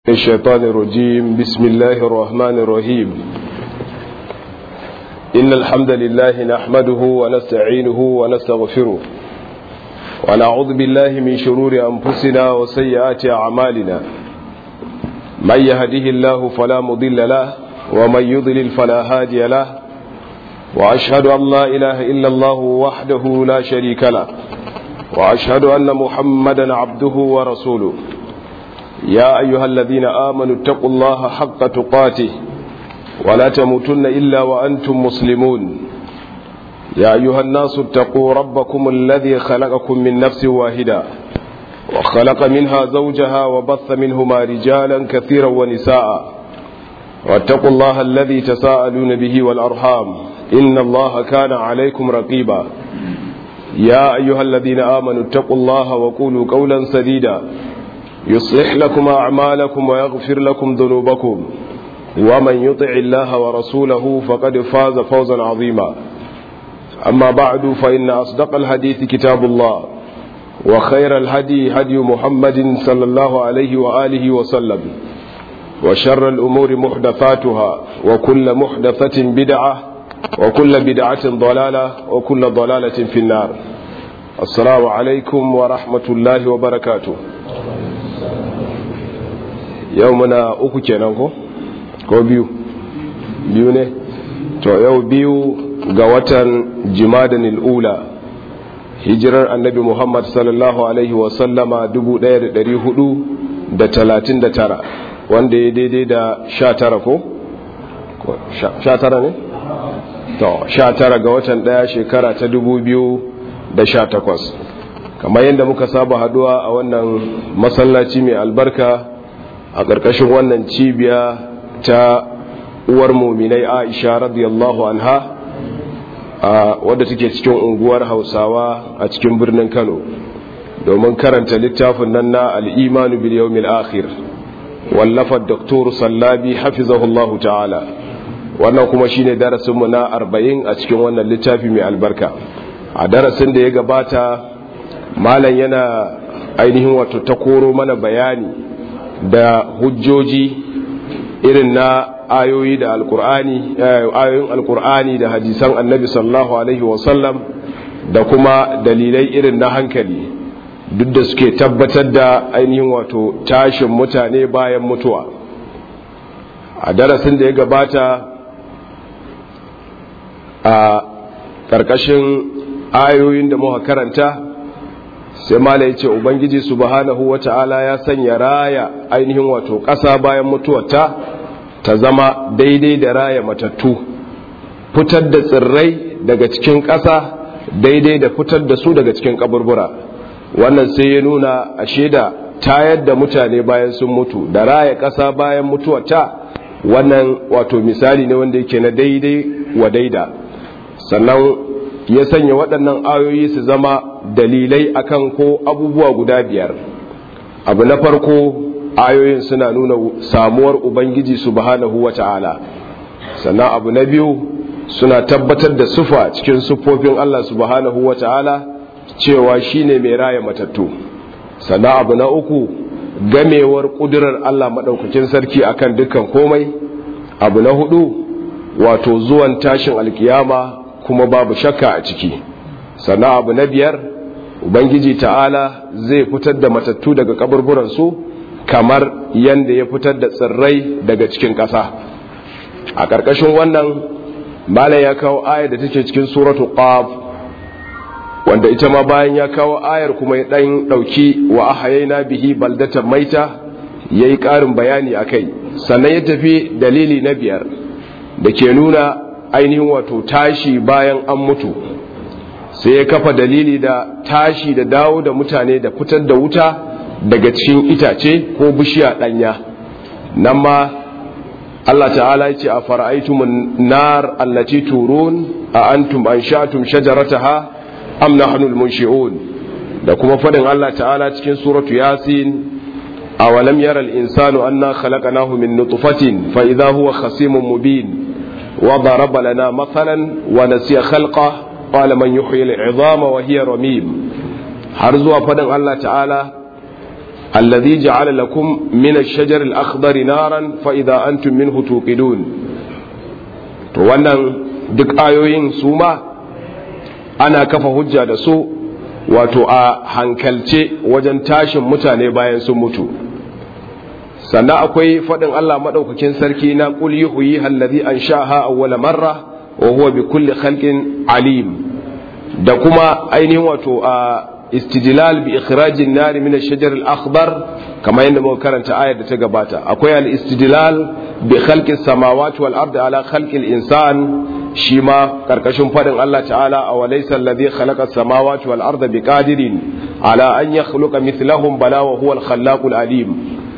الشيطان الرجيم بسم الله الرحمن الرحيم إن الحمد لله نحمده ونستعينه ونستغفره ونعوذ بالله من شرور أنفسنا وسيئات أعمالنا من يهده الله فلا مضل له ومن يضلل فلا هادي له وأشهد أن لا إله إلا الله وحده لا شريك له وأشهد أن محمدا عبده ورسوله يا أيها الذين آمنوا اتقوا الله حق تقاته ولا تموتن إلا وأنتم مسلمون يا أيها الناس اتقوا ربكم الذي خلقكم من نفس واحدة وخلق منها زوجها وبث منهما رجالا كثيرا ونساء واتقوا الله الذي تساءلون به والأرحام إن الله كان عليكم رقيبا يا أيها الذين آمنوا اتقوا الله وقولوا قولا سديدا يصلح لكم أعمالكم ويغفر لكم ذنوبكم ومن يطع الله ورسوله فقد فاز فوزا عظيما أما بعد فإن أصدق الحديث كتاب الله وخير الهدي هدي محمد صلى الله عليه وآله وسلم وشر الأمور محدثاتها وكل محدثة بدعة وكل بدعة ضلالة وكل ضلالة في النار السلام عليكم ورحمة الله وبركاته yau muna uku kenan ko ko biyu biyu ne to yau biyu ga watan jimadan ula hijirar annabi muhammad sallallahu alaihi wasallama 1439 wanda ya daidai da 19 ko 19 ne to 19 ga watan daya shekara ta 2018 kamar yadda muka saba haduwa a wannan masallaci mai albarka a ƙarƙashin wannan cibiya ta uwar muminai aisha radiyallahu anha a wadda take cikin unguwar hausawa a cikin birnin kano domin karanta littafin nan na al'imanu bil yawmil akhir wallafar doktor sallabi hafizahullahu ta'ala wannan kuma shine darasinmu na arba'in a cikin wannan littafi mai albarka a darasin da ya gabata malam yana ainihin wato ta koro mana bayani da hujjoji irin na ayoyi da alkur'ani ayoyin alkur'ani da hadisan annabi sallallahu alaihi wasallam da kuma dalilai irin na hankali duk da suke tabbatar da ainihin wato tashin mutane bayan mutuwa a darasin da ya gabata a ƙarƙashin ayoyin da muka karanta sai mala ya ce ubangiji subhanahu wata'ala ya sanya raya ainihin wato ƙasa bayan mutuwarta ta zama daidai da raya matattu fitar da tsirrai daga cikin ƙasa daidai da fitar da su daga cikin kaburbura wannan sai ya nuna a shaida tayar da mutane bayan sun mutu da raya ƙasa bayan mutuwarta wannan wato misali ne wanda yake na daidai wa daida sannan ya sanya waɗannan ayoyi su zama dalilai akan ko abubuwa guda biyar abu na farko ayoyin suna nuna samuwar ubangiji subhanahu wa ta'ala sannan abu na biyu suna tabbatar da sufa cikin sufofin Allah subhanahu wa ta'ala cewa shine mai raya matattu sannan abu na uku gamewar ƙudurar Allah maɗaukakin sarki akan dukkan komai abu na hudu wato zuwan tashin alkiyama kuma babu shakka a ciki sannan abu na biyar ubangiji ta'ala zai fitar da matattu daga kaburburansu kamar yadda ya fitar da tsirrai daga cikin ƙasa a ƙarƙashin wannan malam ya kawo ayar da take cikin suratu qaf wanda ita ma bayan ya kawo ayar kuma ya ɗan ɗauki wa ahayaina bihi baldatan maita ya yi ƙarin bayani a kai sannan ya tafi dalili na biyar da ke nuna ainihin wato tashi bayan an mutu sai ya kafa dalili da tashi da dawo da mutane da fitar da wuta daga cikin itace ko bishiya ɗanya nan ma Allah ta'ala ya ce a fara'aitumun nar allati turun a antum an sha'atum shajarataha am nahnu al-munshi'un da kuma fadin Allah ta'ala cikin suratu yasin awalam yara al-insanu anna khalaqnahu min nutfatin fa idha huwa khasimun mubin وضرب لنا مثلا ونسي خلقه قال من يحيي العظام وهي رميم har zuwa fadin Allah ta'ala الذي جعل لكم من الشجر الأخضر نارا فإذا أنتم منه توقدون wannan duk ayoyin su ma ana kafa hujja da su wato a hankalce wajen tashin mutane bayan sun mutu sannan akwai faɗin Allah maɗaukakin sarki na ƙul yuhyi allazi an sha'aha awwala marra wa huwa bi kulli khalqin alim da kuma ainihin wato a istidlal bi ikhrajin nari min ash-shajar al-akhdar kamar yadda muka karanta ayar da ta gabata akwai al-istidlal bi khalqi as-samawati wal ardi ala khalqi al-insan shi ma karkashin fadin Allah ta'ala aw laysa alladhi khalaqa as-samawati wal arda biqadirin ala an yakhluqa mithlahum bala wa huwa al-khallaqul alim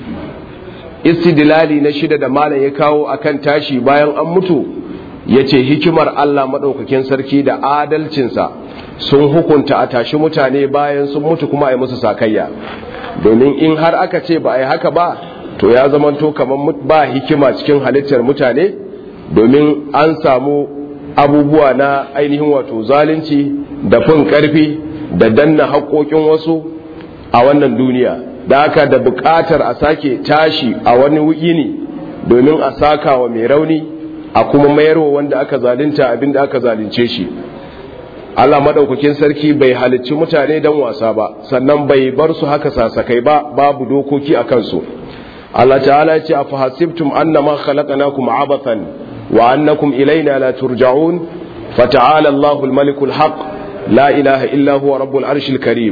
istidlali na shida da malam ya kawo akan tashi bayan an mutu yace hikimar Allah madaukakin sarki da adalcinsa sun hukunta a tashi mutane bayan sun mutu kuma a yi musu sakayya domin in har aka ce ba a yi haka ba to ya zamanto kamar ba hikima cikin halittar mutane domin an samu abubuwa na ainihin wato zalunci da fin karfi da danna haƙoƙin wasu a wannan duniya da haka da buƙatar a sake tashi a wani yini domin a saka wa mai rauni a kuma mayarwa wanda aka zalunta abin da aka zalunce shi Allah madaukakin sarki bai halicci mutane dan wasa ba sannan bai bar su haka sasakai ba babu dokoki a kansu Allah ta'ala ya ce a fahasibtum annama khalaqnakum abathan wa annakum ilaina la turja'un fata'ala Allahu al-maliku al-haq la ilaha illa huwa rabbul arshil karim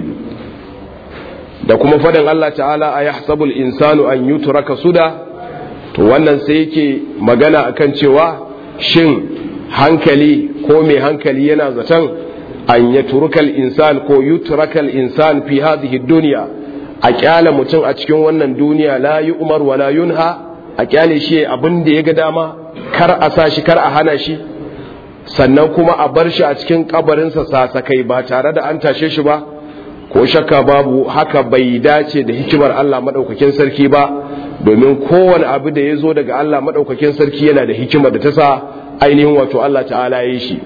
da kuma fadin Allah ta'ala a yahsabul insanu an yutraka suda to wannan sai yake magana akan cewa shin hankali ko mai hankali yana zaton an ya turukal insan ko yutrakal insan fi hadhihi dunya a kyale mutum a cikin wannan duniya la yi umar wa la yunha a kyale shi abin da ya ga dama kar a sa shi kar a hana shi sannan kuma a bar shi a cikin kabarinsa sasakai ba tare da an tashe shi ba ko shakka babu haka bai dace da hikimar Allah madaukakin sarki ba domin kowane abu da ya zo daga Allah madaukakin sarki yana da hikimar da ta sa ainihin wato Allah ta'ala ya yi shi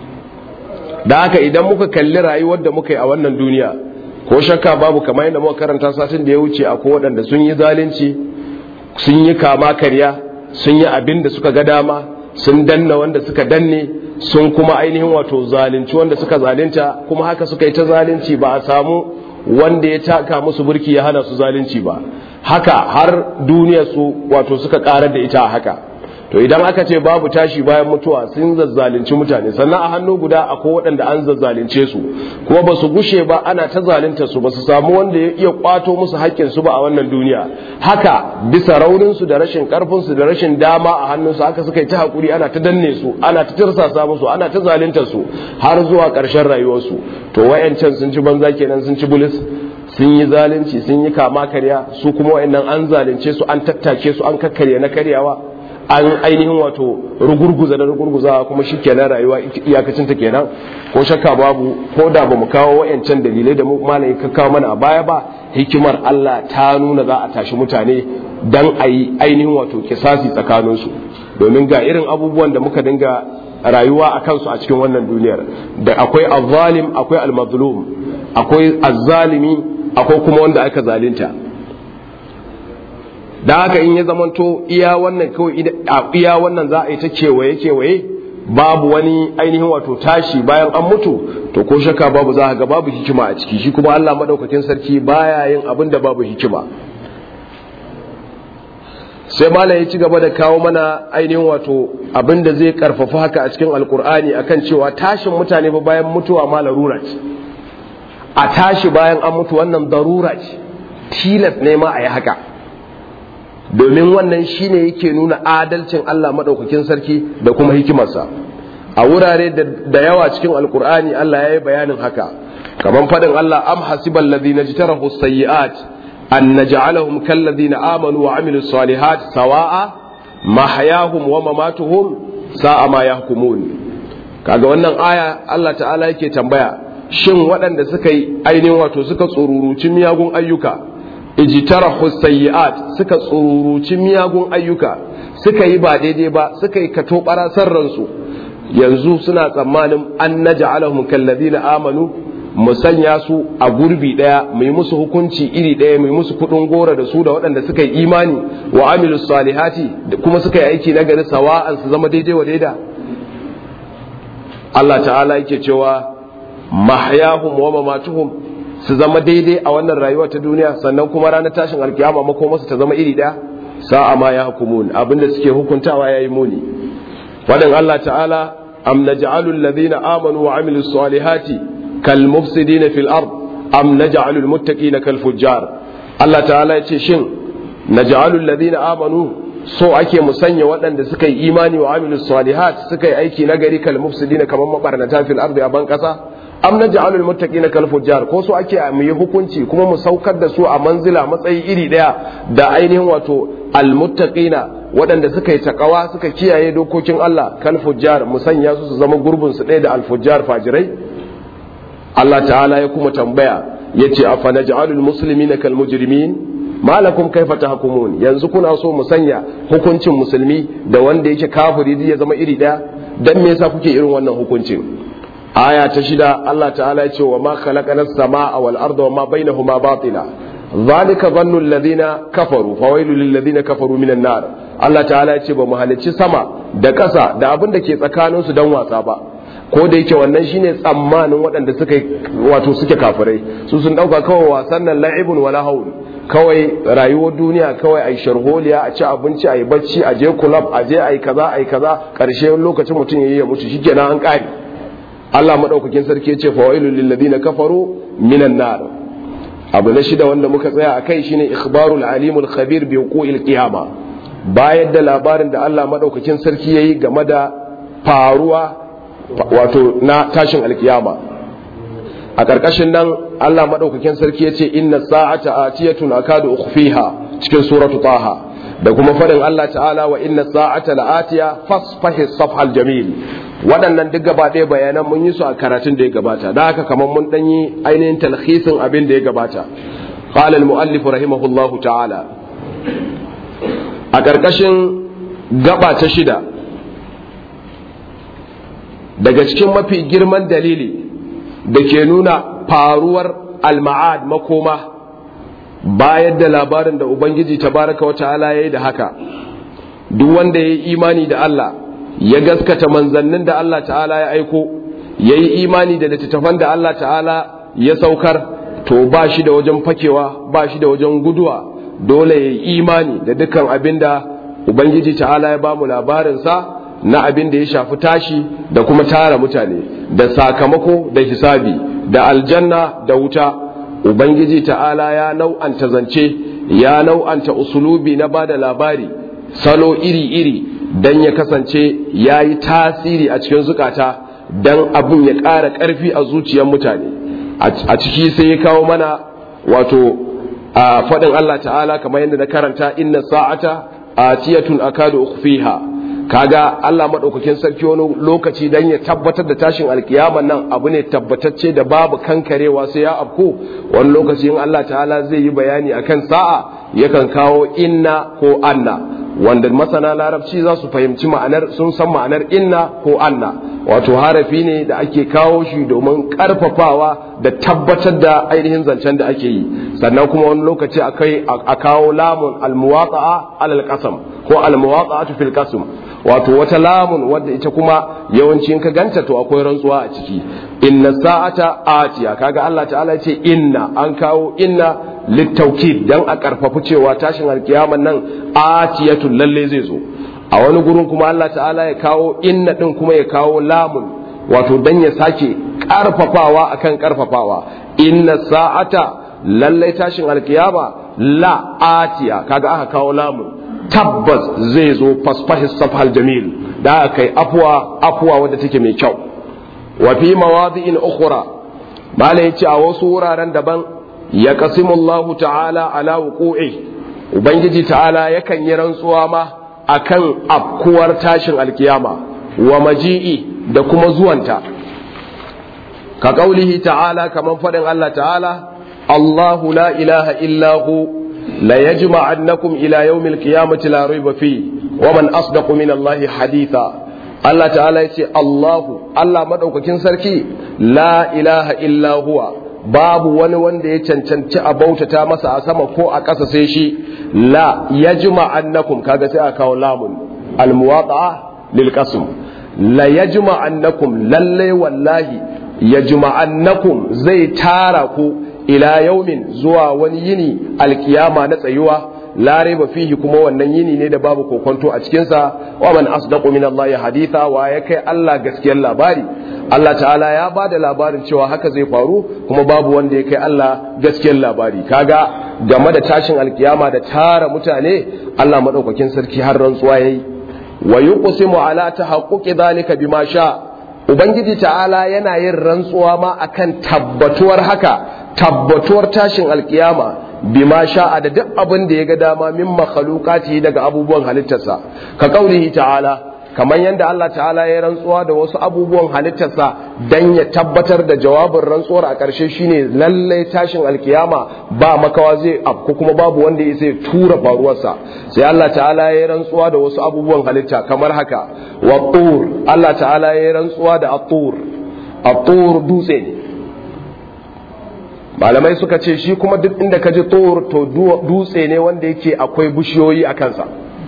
da haka idan muka kalli rayuwar da muka yi a wannan duniya ko shakka babu kamar yadda muka karanta satin da ya wuce a waɗanda sun yi zalunci sun yi kama karya sun yi abin da suka ga dama sun danna wanda suka danne sun kuma ainihin wato zalunci wanda suka zalunta kuma haka suka yi ta zalunci ba a samu wanda ya taka musu burki ya hana su zalunci ba haka har duniya su wato suka karar da ita haka to idan aka ce babu tashi bayan mutuwa sun zazzalunci mutane sannan a hannu guda akwai waɗanda an zazzalunce su kuma ba su gushe ba ana ta zalunta su ba su samu wanda ya iya kwato musu haƙƙin su ba a wannan duniya haka bisa raunin su da rashin karfin su da rashin dama a hannun su haka suka yi ta hakuri ana ta danne su ana ta tirsasa musu ana ta zalunta su har zuwa ƙarshen rayuwarsu to wayancan sun ci banza kenan sun ci bulis sun yi zalunci sun yi kama karya su kuma wayannan an zalunce su an tattake su an kakkarya na karyawa an ainihin wato rugurguza da rugurguza kuma shi kenan rayuwa iyakacin ta kenan ko shakka babu ko da ba mu kawo wayancan dalilai da malai ka kawo mana a baya ba hikimar Allah ta nuna za a tashi mutane dan a yi ainihin wato kisasi tsakaninsu domin ga irin abubuwan da muka dinga rayuwa a kansu a cikin wannan duniyar da akwai azzalim akwai almazlum akwai azzalimi akwai kuma wanda aka zalunta da haka in ya zamanto iya wannan kawai iya wannan za a yi ta kewaye kewaye babu wani ainihin wato tashi bayan an mutu to ko shakka babu za ga babu hikima a ciki shi kuma Allah madaukakin sarki baya yin abin da babu hikima sai malam ya ci gaba da kawo mana ainihin wato abin da zai karfafa haka a cikin alkur'ani akan cewa tashin mutane ba bayan mutuwa ma larura ce a tashi bayan an mutu wannan darura ce tilas ne ma a yi haka domin wannan shine yake nuna adalcin Allah maɗaukakin sarki da kuma hikimarsa a wurare da yawa cikin alkur'ani Allah ya yi bayanin haka kamar faɗin Allah am hasibal ladina jtarahu sayyi'at an naj'alahum kal ladina amanu wa amilus salihat sawa'a mahyahum wa mamatuhum sa'a ma yahkumun kaga wannan aya Allah ta'ala yake tambaya shin waɗanda suka yi ainihin wato suka tsururuci miyagun ayyuka ijtarahu sayyi'at suka tsururuci miyagun ayyuka suka yi ba daidai ba suka yi kato ransu yanzu suna tsammanin an naj'alahum kallazina amanu mu sanya su a gurbi daya mu yi musu hukunci iri daya mu yi musu kudin gora da su da waɗanda suka yi imani wa amilu salihati kuma suka yi aiki na gari sawa'an su zama daidai wa daida Allah ta'ala yake cewa mahyahum wa mamatuhum su zama daidai a wannan rayuwa ta duniya sannan kuma ranar tashin alkiyama makomarsu ta zama iri daya sa'a ma ya hukumun abinda suke hukuntawa yayi muni fadin Allah ta'ala am naj'alu alladhina amanu wa amilus salihati kal mufsidina fil ard am naj'alu al muttaqina kal fujjar Allah ta'ala yace shin naj'alu alladhina amanu so ake musanya waɗanda suka yi imani wa amilus salihat suka yi aiki nagari kal mufsidina kamar mabarnata fil ardi a ban kasa am naj'alu al muttaqina kal fujjar ko so ake mu yi hukunci kuma mu saukar da su a manzila matsayi iri daya da ainihin wato al muttaqina waɗanda suka yi takawa suka kiyaye dokokin Allah kal fujjar mu sanya su su zama gurbin su ɗaya da al fujjar fajirai Allah ta'ala ya kuma tambaya yace afa naj'alul muslimina kal mujrimin malakum kaifa tahkumun yanzu kuna so mu sanya hukuncin musulmi da wanda yake kafiri ya zama iri daya dan me yasa kuke irin wannan hukuncin aya ta shida Allah ta'ala ya ce wa ma khalaqanas samaa wal arda wa ma bainahuma batila zalika dhannu alladhina kafaru fawailul lil ladina kafaru minan nar Allah ta'ala ya ce ba mu halicci sama da ƙasa da abin da ke tsakanin su dan wasa ba ko da yake wannan shine tsammanin waɗanda suka wato suke kafirai su sun dauka kawai wasan nan la'ibun wala haul kawai rayuwar duniya kawai ai sharholiya a ci abinci ai bacci a je club a je ai kaza ai kaza karshe lokacin mutum yayi ya mutu shikenan an kare Allah madaukakin sarki ya ce fawailul lil ladina kafaru minan nar abu na shida wanda muka tsaya akai shine ikhbarul alimul khabir bi wuqu'il qiyama bayar da labarin da Allah madaukakin sarki yayi game da faruwa wato na tashin alkiyama a ƙarƙashin nan Allah maɗaukakin sarki ya ce inna sa'ata atiyatun akadu ukhfiha cikin suratu taha da kuma faɗin Allah ta'ala wa inna sa'ata la'atiya fasfahi safhal jamil waɗannan duk gaba ɗaya bayanan mun yi su a karatun da ya gabata da haka kamar mun ɗan yi ainihin talhisin abin da ya gabata qala al-mu'allif rahimahullahu ta'ala a ƙarƙashin gaba ta shida daga cikin mafi girman dalili da ke nuna faruwar alma'ad makoma bayar da labarin da ubangiji tabaraka wa ta'ala ya yi da haka duk wanda ya yi imani da Allah ya gaskata manzannin da Allah ta'ala ya aiko ya yi imani da littattafan da Allah ta'ala ya saukar to ba shi da wajen fakewa ba shi da wajen guduwa dole ya yi imani da dukkan abin da ubangiji ta'ala ya ba mu labarinsa na abin da ya shafi tashi da kuma tara mutane da sakamako da hisabi da aljanna da wuta ubangiji ta'ala ya nau'anta zance ya nau'anta usulubi na bada labari salo iri-iri don ya kasance ya yi tasiri a cikin zukata don abin ya ƙara ƙarfi a zuciyar mutane a ciki sai ya kawo mana wato a faɗin Allah ta'ala kamar yadda na karanta inna sa'ata atiyatun akadu ukhfiha kaga Allah maɗaukakin sarki wani lokaci dan ya tabbatar da tashin alkiyaman nan abu ne tabbatacce da babu kankarewa sai ya afko wani lokaci in Allah ta'ala zai yi bayani akan sa'a yakan kawo inna ko anna wanda masana larabci za su fahimci ma'anar sun san ma'anar inna ko anna wato harafi ne da ake kawo shi domin karfafawa da tabbatar da ainihin zancen da ake yi sannan kuma wani lokaci akai a kawo lamun almuwaqa'a alal qasam ko almuwaqa'atu fil qasam wato wata lamun wadda ita kuma yawanci in ka ganta to akwai rantsuwa a ciki inna sa'ata atiya kaga Allah ta'ala ce inna an kawo inna littaukid dan a karfafu cewa tashin alkiyaman nan atiyatun lalle zai zo a wani gurin kuma Allah ta'ala ya kawo inna din kuma ya kawo lamun wato dan ya sake karfafawa akan karfafawa inna sa'ata lalle tashin alkiyama la atiya kaga aka kawo lamun tabbas zai zo fasfahis safhal jamil da aka kai afuwa afuwa wadda take mai kyau wa fi mawadi'in ukhra malai yace a wasu wuraren daban ya qasimullahu ta'ala ala wuqu'i ubangiji ta'ala yakan yi rantsuwa ma akan afkuwar tashin alkiyama wa maji'i da kuma zuwanta ka kaulihi ta'ala kaman fadin Allah ta'ala Allahu la ilaha illa hu لا يجمعنكم إلى يوم القيامة لا ريب فيه ومن أصدق من الله حديثا Allah ta'ala ya ce Allahu Allah madaukakin sarki la ilaha illa huwa babu wani wanda ya cancanci a bautata masa a sama ko a ƙasa sai shi la yajma annakum kaga sai a kawo lamun almuwata'a lil qasm la yajma annakum lalle wallahi yajma annakum zai tara ku ila yaumin zuwa wani yini alkiyama na tsayuwa la raiba fihi kuma wannan yini ne da babu kokonto a cikin sa wa man asdaqu min Allah haditha wa ya kai Allah gaskiyar labari Allah ta'ala ya ba da labarin cewa haka zai faru kuma babu wanda ya kai Allah gaskiyar labari kaga game da tashin alkiyama da tara mutane Allah madaukakin sarki har rantsuwa yayi wa yuqsimu ala tahaqquqi dhalika bima sha ubangiji ta'ala yana yin rantsuwa ma akan tabbatuwar haka tabbatuwar tashin alkiyama bima sha'a da duk abin da ya ga dama min makhluqati daga abubuwan halittarsa ka kaulihi ta'ala kamar yadda Allah ta'ala ya rantsuwa da wasu abubuwan halittarsa dan ya tabbatar da jawabin rantsuwar a ƙarshe shine lallai tashin alkiyama ba makawa zai afku kuma babu wanda ya sai tura faruwarsa sai Allah ta'ala ya rantsuwa da wasu abubuwan halitta kamar haka wa tur Allah ta'ala ya rantsuwa da at-tur at-tur dutse ne malamai suka ce shi kuma duk inda ka ji tur to dutse ne wanda yake akwai bishiyoyi a kansa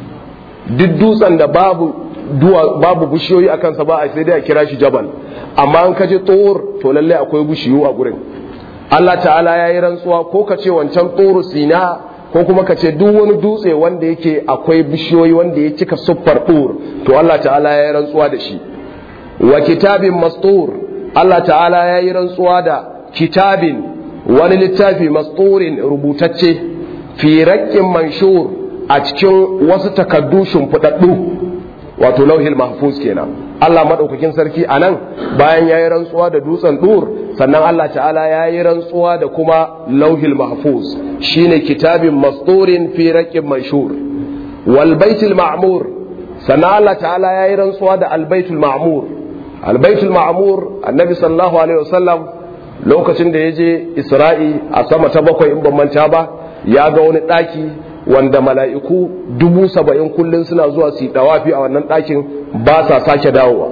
duk dutsen da babu babu bishiyoyi a kansa ba a sai dai a kira shi jabal amma an kaje tur to lalle akwai bishiyu a gurin Allah ta'ala ya yi rantsuwa ko ka ce wancan turu sina ko kuma ka ce duk wani dutse wanda yake akwai bishiyoyi wanda ya cika siffar tur to Allah ta'ala ya yi rantsuwa da shi wa kitabin mastur Allah ta'ala ya yi rantsuwa da kitabin wani littafi masturin rubutacce fi raƙin manshur a cikin wasu takaddu shimfiɗaɗɗu wato lauhil mahfuz kenan Allah madaukakin sarki anan bayan yayi rantsuwa da dutsen dur sannan Allah ta'ala yayi rantsuwa da kuma lauhil mahfuz shine kitabin masturin fi raqib mashhur wal baitul ma'mur sannan Allah ta'ala yayi rantsuwa da al baitul ma'mur al baitul ma'mur annabi sallallahu alaihi wasallam lokacin da yaje Isra'i a sama ta bakwai in ban manta ba ya ga wani daki wanda mala'iku dubu saba'in kullum suna zuwa su yi dawafi a wannan ɗakin ba sa sake dawowa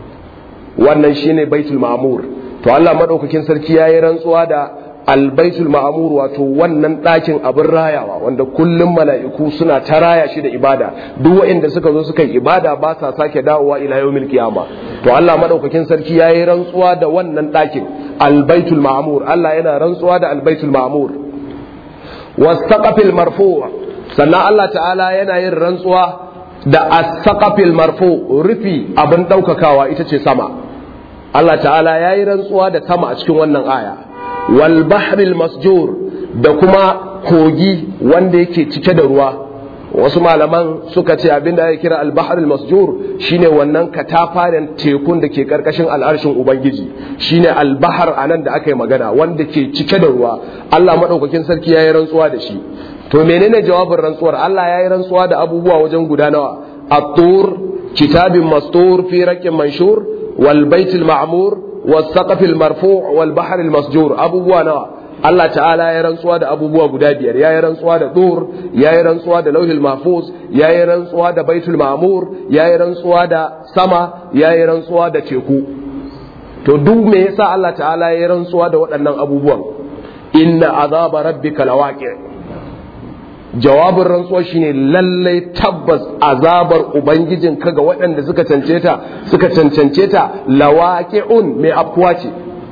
wannan shine baitul ma'amur to Allah maɗaukakin sarki ya yi rantsuwa da albaitul ma'amur wato wannan ɗakin abin rayawa wanda kullum mala'iku suna ta raya shi da ibada duk waɗanda suka zo suka yi ibada ba sa sake dawowa ila yawmil qiyama to Allah maɗaukakin sarki ya yi rantsuwa da wannan ɗakin albaitul ma'amur Allah yana rantsuwa da albaitul ma'amur wasaqafil marfu' sannan Allah ta'ala yana yin rantsuwa da as-saqafil marfu rufi abin daukakawa ita ce sama Allah ta'ala ya yi rantsuwa da sama a cikin wannan aya wal bahril masjur da kuma kogi wanda yake cike da ruwa wasu malaman suka ce abin da ya kira al bahril masjur shine wannan katafaren tekun da ke karkashin al'arshin ubangiji shine al bahr anan da aka yi magana wanda ke cike da ruwa Allah madaukakin sarki ya yi rantsuwa da shi to menene jawabin rantsuwar Allah ya yi rantsuwa da abubuwa wajen guda nawa at-tur kitabin mastur fi raqin manshur wal baitul ma'mur was saqafil marfu' wal bahr al masjur abubuwa nawa Allah ta'ala ya rantsuwa da abubuwa guda biyar ya yi rantsuwa da tur ya yi rantsuwa da lauhil mahfuz ya yi rantsuwa da baitul ma'mur ya yi rantsuwa da sama ya yi rantsuwa da teku to duk me yasa Allah ta'ala ya yi rantsuwa da waɗannan abubuwan inna azaba rabbika lawaqi' jawabin rantsuwa shine lallai tabbas azabar ubangijin ka ga waɗanda suka cancance ta suka cancance ta lawaqi'un mai afkuwa ce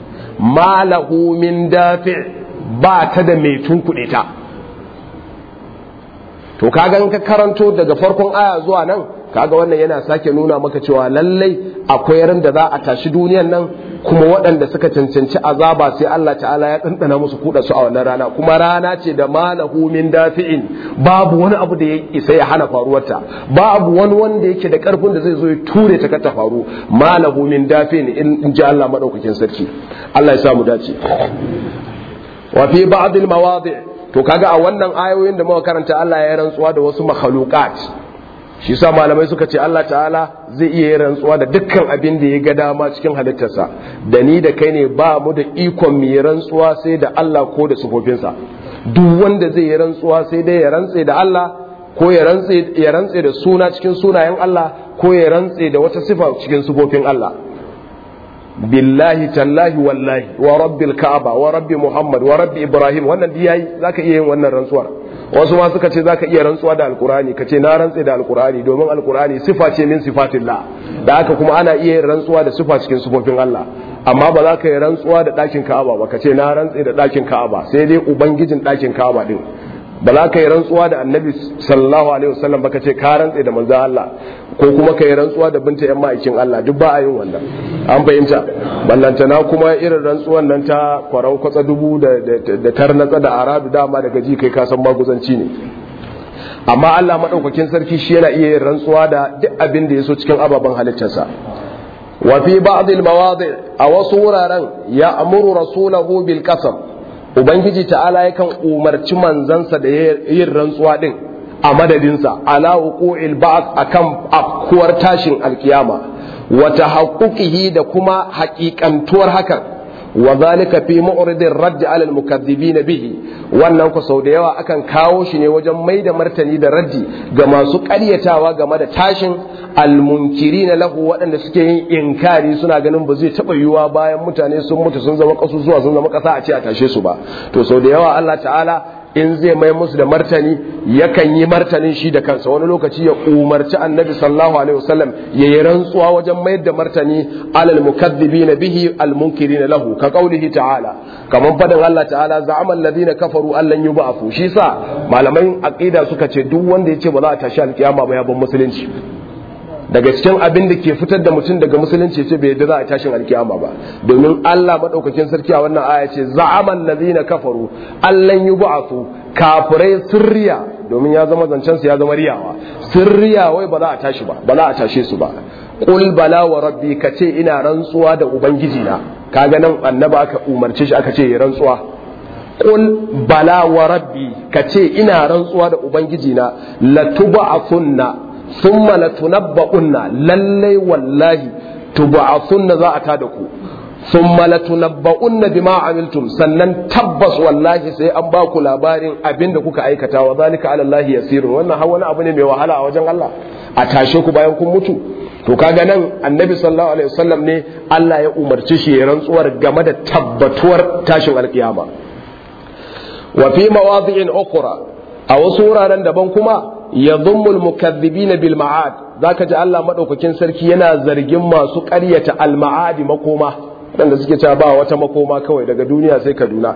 malahu min dafi' ba ta da mai tunkuɗe ta to kaga in ka karanto daga farkon aya zuwa nan kaga wannan yana sake nuna maka cewa lallai akwai ran da za a tashi duniyan nan kuma waɗanda suka cancanci azaba sai Allah ta'ala ya ɗanɗana musu kuɗa su a wannan rana kuma rana ce da malahu min dafi'in babu wani abu da ya isa ya hana faruwarta babu wani wanda yake da ƙarfin da zai zo ya ture ta ta faru malahu min dafi'in in ji Allah madaukakin sarki Allah ya sa mu dace wa fi ba'd al mawadi' to kaga a wannan ayoyin da muka karanta Allah ya rantsuwa da wasu makhluqat shi sa malamai suka ce Allah ta'ala zai iya yin rantsuwa da dukkan abin da ya ga dama cikin halittarsa da ni da kai ne ba mu da ikon mu yi rantsuwa sai da Allah ko da sufofinsa duk wanda zai yi rantsuwa sai dai ya rantse da Allah ko ya rantse ya rantse da suna cikin sunayen Allah ko ya rantse da wata sifa cikin sifofin Allah billahi tallahi wallahi wa rabbil ka'aba wa rabbi muhammad wa rabbi ibrahim wannan dai yayi zaka iya yin wannan rantsuwar wasu ma suka ce zaka iya rantsuwa da alqur'ani kace na rantse da alqur'ani domin alqur'ani sifa ce min sifatillah da haka kuma ana iya yin rantsuwa da sifa cikin sifofin Allah amma ba za ka yi rantsuwa da ɗakin ka'aba ba kace na rantse da ɗakin ka'aba sai dai ubangijin ɗakin ka'aba din ba za ka yi rantsuwa da annabi sallallahu alaihi wasallam ba ka ce ka rantse da manzan Allah ko kuma ka yi rantsuwa da binta yan ma'aikin Allah duk ba a yin wannan an fahimta ballantana kuma irin rantsuwan nan ta kwaran kwatsa dubu da tarnatsa da aradu dama daga ji kai kasan maguzanci ne amma Allah madaukakin sarki shi yana iya yin rantsuwa da duk abin da ya so cikin ababen halittarsa wa fi ba'd al-mawadi a wasu wuraren ya amuru rasulahu bil qasam ubangiji ta'ala yakan umarci manzansa da yin rantsuwa din a madadinsa ala wuqu'il ba'd akan afkuwar tashin alkiyama wa tahaqquqihi da kuma haƙiƙantuwar hakan wa zalika fi mu'ridin radd ala al bihi wannan ku sau da yawa akan kawo shi ne wajen mai da martani da raddi ga masu ƙaryatawa game da tashin almunkirin lahu waɗanda suke yin inkari suna ganin ba zai taɓa yiwuwa bayan mutane sun mutu sun zama ƙasusuwa sun zama ƙasa a ce a tashe su ba to sau da yawa Allah ta'ala in zai mai musu da martani yakan yi martanin shi da kansa wani lokaci ya umarci annabi sallallahu alaihi wasallam ya yi rantsuwa wajen mayar da martani alal mukaddibina bihi al munkirin lahu ka qaulihi ta'ala kaman fadan Allah ta'ala za'ama alladhina kafaru allan yub'athu shi sa malamai aqida suka ce duk wanda yace ba za a tashi alkiyama ba ya ban musulunci daga cikin abin da ke fitar da mutum daga musulunci ce bai yadda za a tashin alkiyama ba domin Allah madaukakin sarki a wannan aya ce za'aman ladina kafaru allan yub'athu kafirai sirriya domin ya zama zancen su ya zama riyawa sirriya wai ba za a tashi ba ba za a tashe su ba qul bala wa rabbi kace ina rantsuwa da ubangiji na kaga nan annaba aka umarce shi aka ce ya rantsuwa qul bala wa rabbi kace ina rantsuwa da ubangiji na latub'athunna thumma latunabba'unna lallai wallahi tub'athunna za a ta da ku thumma latunabba'unna bima amiltum sannan tabbas wallahi sai an ba ku labarin abinda kuka aikata wa zalika ala Allah yasirun wannan har wani abu ne mai wahala a wajen Allah a tashe ku bayan kun mutu to kaga nan annabi sallallahu alaihi wasallam ne Allah ya umarci shi ya rantsuwar game da tabbatuwar tashin alkiyama wa fi mawadi'in ukhra a wasu wuraren daban kuma ya zummul mukazzibina bil ma'ad zaka ji Allah madaukakin sarki yana zargin masu ƙaryata al ma'adi makoma wanda suke cewa ba wata makoma kawai daga duniya sai Kaduna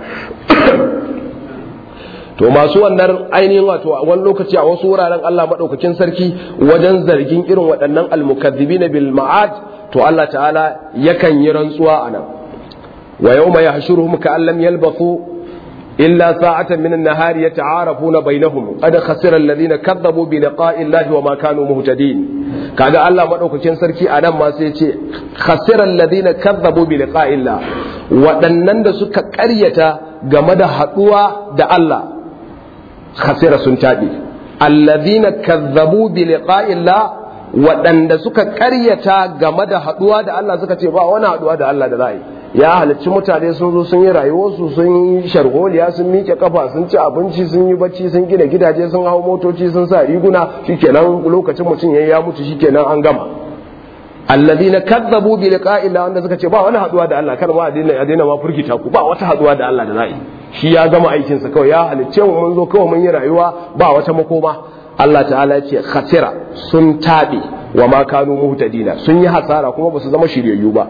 to masu wannan ainihin wato wani lokaci a wasu wuraren Allah madaukakin sarki wajen zargin irin waɗannan al mukazzibina bil ma'ad to Allah ta'ala yakan yi rantsuwa anan wa yawma yahshuruhum ka'allam yalbathu إلا ساعة من النهار يتعارفون بينهم قد خسر الذين كذبوا بلقاء الله وما كانوا مهتدين كذا الله مدوك كين سركي أنا ما سيتي خسر الذين كذبوا بلقاء الله waɗannan da suka ƙaryata game da haɗuwa da Allah khasira sun taɓe alladhina kazzabu bi liqa'illah waɗanda suka ƙaryata game da haɗuwa da Allah suka ce ba wani haɗuwa da Allah da za yi ya halarci mutane sun zo sun yi rayuwarsu sun yi sharholiya sun miƙe kafa sun ci abinci sun yi bacci sun gina gidaje sun hau motoci sun sa riguna shikenan lokacin mutum yayi ya mutu shikenan an gama alladhina kazzabu bi liqa'i Allah wanda suka ce ba wani haduwa da Allah kar ma a daina ma furgita ku ba wata haduwa da Allah da za'i shi ya gama aikin sa kawai ya halicce mu mun zo kawai mun yi rayuwa ba wata makoma Allah ta'ala ya ce khasira sun tabe wa ma kanu muhtadina sun yi hasara kuma ba su zama shiryayyu ba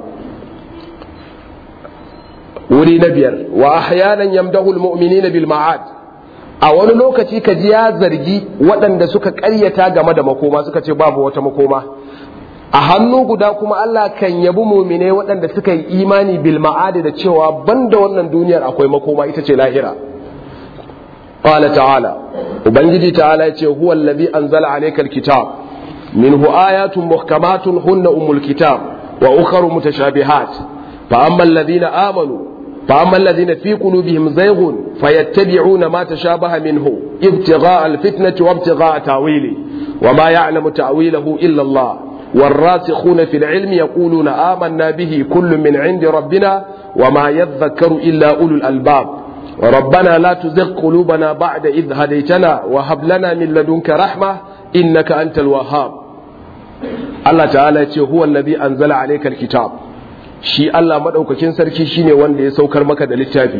wuri na biyar wa ahyanan yamdahu almu'minina bil ma'ad a wani lokaci ka ji ya zargi waɗanda suka ƙaryata game da makoma suka ce babu wata makoma a hannu guda kuma Allah kan yabi mumine waɗanda suka yi imani bil ma'ad da cewa banda wannan duniyar akwai makoma ita ce lahira qala ta'ala ubangiji ta'ala ya ce huwa allazi anzala alayka alkitab minhu ayatun muhkamatun hunna ummul kitab wa ukharu mutashabihat fa amma alladhina amanu فأما الذين في قلوبهم زيغ فيتبعون ما تشابه منه ابتغاء الفتنة وابتغاء تاويله وما يعلم تأويله إلا الله والراسخون في العلم يقولون آمنا به كل من عند ربنا وما يذكر إلا أولو الألباب ربنا لا تزغ قلوبنا بعد إذ هديتنا وهب لنا من لدنك رحمة إنك أنت الوهاب الله تعالى هو الذي أنزل عليك الكتاب shi Allah maɗaukakin sarki shine wanda ya saukar maka da littafi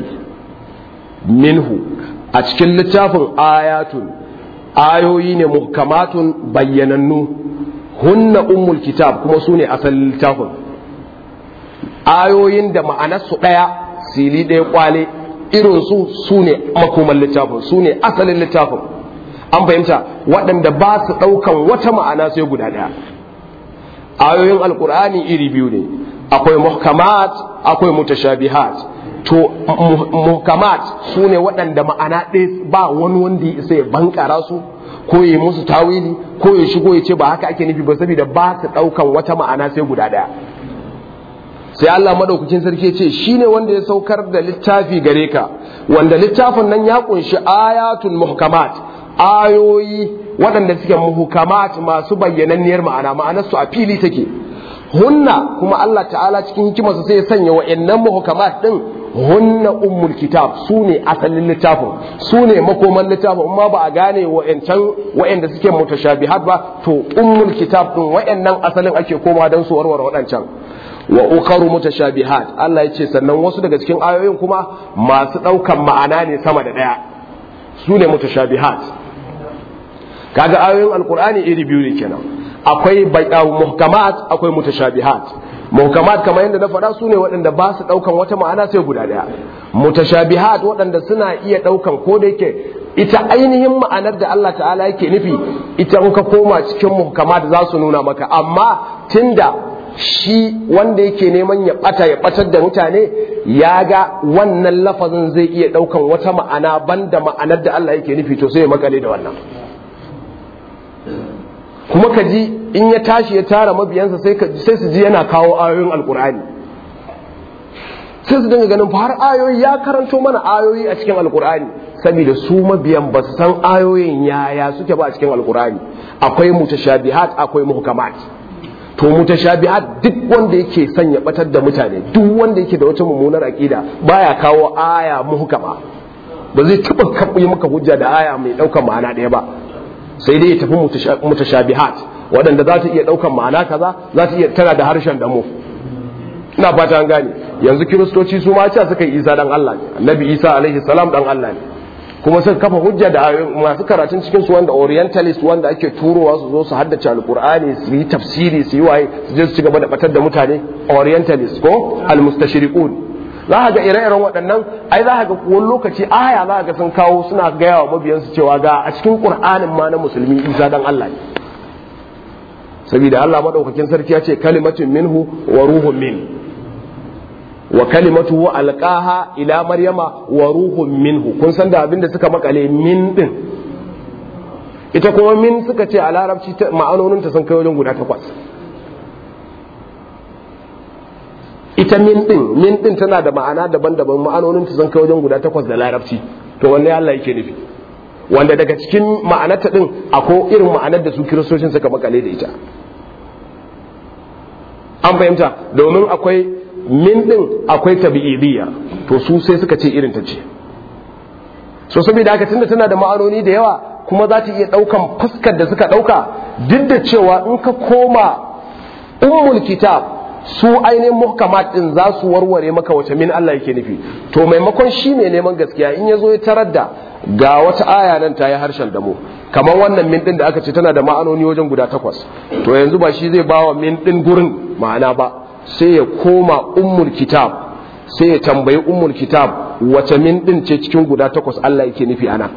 minhu a cikin littafin ayatun ayoyi ne muhkamatun bayyanannu hunna ummul kitab kuma su ne asalin littafin ayoyin da ma'anarsu ɗaya sili ɗaya kwale irinsu su ne makoman littafin su ne asalin littafin an fahimta waɗanda ba su ɗaukan wata ma'ana sai guda ɗaya ayoyin alkur'ani iri biyu ne akwai muhkamat akwai mutashabihat to muhkamat su ne waɗanda ma'ana ɗaya ba wani wanda ya sai bankara su ko ya musu tawili ko ya shigo ya ce ba haka ake nufi ba saboda ba su ɗaukan wata ma'ana sai guda ɗaya sai Allah madaukakin sarki ce shine wanda ya saukar da littafi gare ka wanda littafin nan ya kunshi ayatul muhkamat ayoyi waɗanda suke muhkamat masu bayyananniyar ma'ana ma'anar su a fili take hunna kuma Allah ta'ala cikin hikimarsa sai ya sanya wa'annan muhkamat din hunna ummul kitab su ne asalin littafin su ne makoman littafin amma ba a gane wa'ancan wa'anda suke mutashabihat ba to ummul kitab din wa'annan asalin ake koma don su warware waɗancan wa ukharu mutashabihat Allah ya ce sannan wasu daga cikin ayoyin kuma masu ɗaukan ma'ana ne sama da ɗaya su ne mutashabihat kaga ayoyin alkur'ani iri biyu ne kenan akwai muhkamat akwai mutashabihat muhkamat kamar yadda na faɗa su ne waɗanda ba su ɗaukan wata ma'ana sai guda ɗaya mutashabihat waɗanda suna iya ɗaukan ko da yake ita ainihin ma'anar da Allah ta'ala yake nufi ita in ka koma cikin muhkamat za su nuna maka amma tunda shi wanda yake neman ya bata ya batar da mutane ya ga wannan lafazin zai iya daukan wata ma'ana banda ma'anar da Allah yake nufi to sai ya makale da wannan kuma ka ji in ya tashi ya tara mabiyansa sai sai su ji yana kawo ayoyin alkur'ani sai su dinga ganin har ayoyi ya karanto mana ayoyi a cikin alkur'ani saboda su mabiyan ba su san ayoyin yaya suke ba a cikin alkur'ani akwai mutashabihat akwai muhkamat to mutashabihat duk wanda yake son ya batar da mutane duk wanda yake da wata mummunar aqida baya kawo aya muhkama ba zai taba kaɓi maka hujja da aya mai ɗaukar ma'ana ɗaya ba sai dai ya tafi mutashabihat waɗanda za ta iya ɗaukar ma'ana kaza za ta iya tana da harshen damo ina fata an gane yanzu kiristoci su ma ce suka yi isa dan Allah ne annabi isa alaihi salam dan Allah ne kuma suka kafa hujja da masu karatun cikin su wanda orientalist wanda ake turowa su zo su haddace alkur'ani su yi tafsiri su yi waye su je su ci gaba da batar da mutane orientalist ko almustashriqun za ka ga ire-iren waɗannan ai za ka ga wani lokaci aya za ka ga sun kawo suna gaya wa mabiyansu cewa ga a cikin qur'anin ma na musulmi isa dan Allah ne saboda Allah madaukakin sarki ya ce kalimatun minhu wa ruhun min wa kalimatuhu alqaha ila maryama wa ruhun minhu kun san da abinda suka makale min din ita kuma min suka ce a larabci ma'anonin ta sun kai wajen guda takwas ita min din min din tana da ma'ana daban-daban ma'anonin ta sun kai wajen guda takwas da larabci to wanne Allah yake nufi wanda daga cikin ma'anarta din akwai irin ma'anar da su kiristocin suka makale da ita an fahimta domin akwai min din akwai tabi'idiyya to su sai suka ce irin ta ce so saboda haka tunda tana da ma'anoni da yawa kuma za ta iya daukan fuskar da suka dauka duk da cewa in ka koma ummul kitab su ainihin muhkamat din za su warware maka wace min Allah yake nufi to maimakon shi ne neman gaskiya in ya zo ya tarar da ga wata aya nan ta yi harshen damo kamar wannan min din da aka ce tana da ma'anoni wajen guda takwas to yanzu ba shi zai bawa min din gurin ma'ana ba sai ya koma ummul kitab sai ya tambayi ummul kitab wace min din ce cikin guda takwas Allah yake nufi ana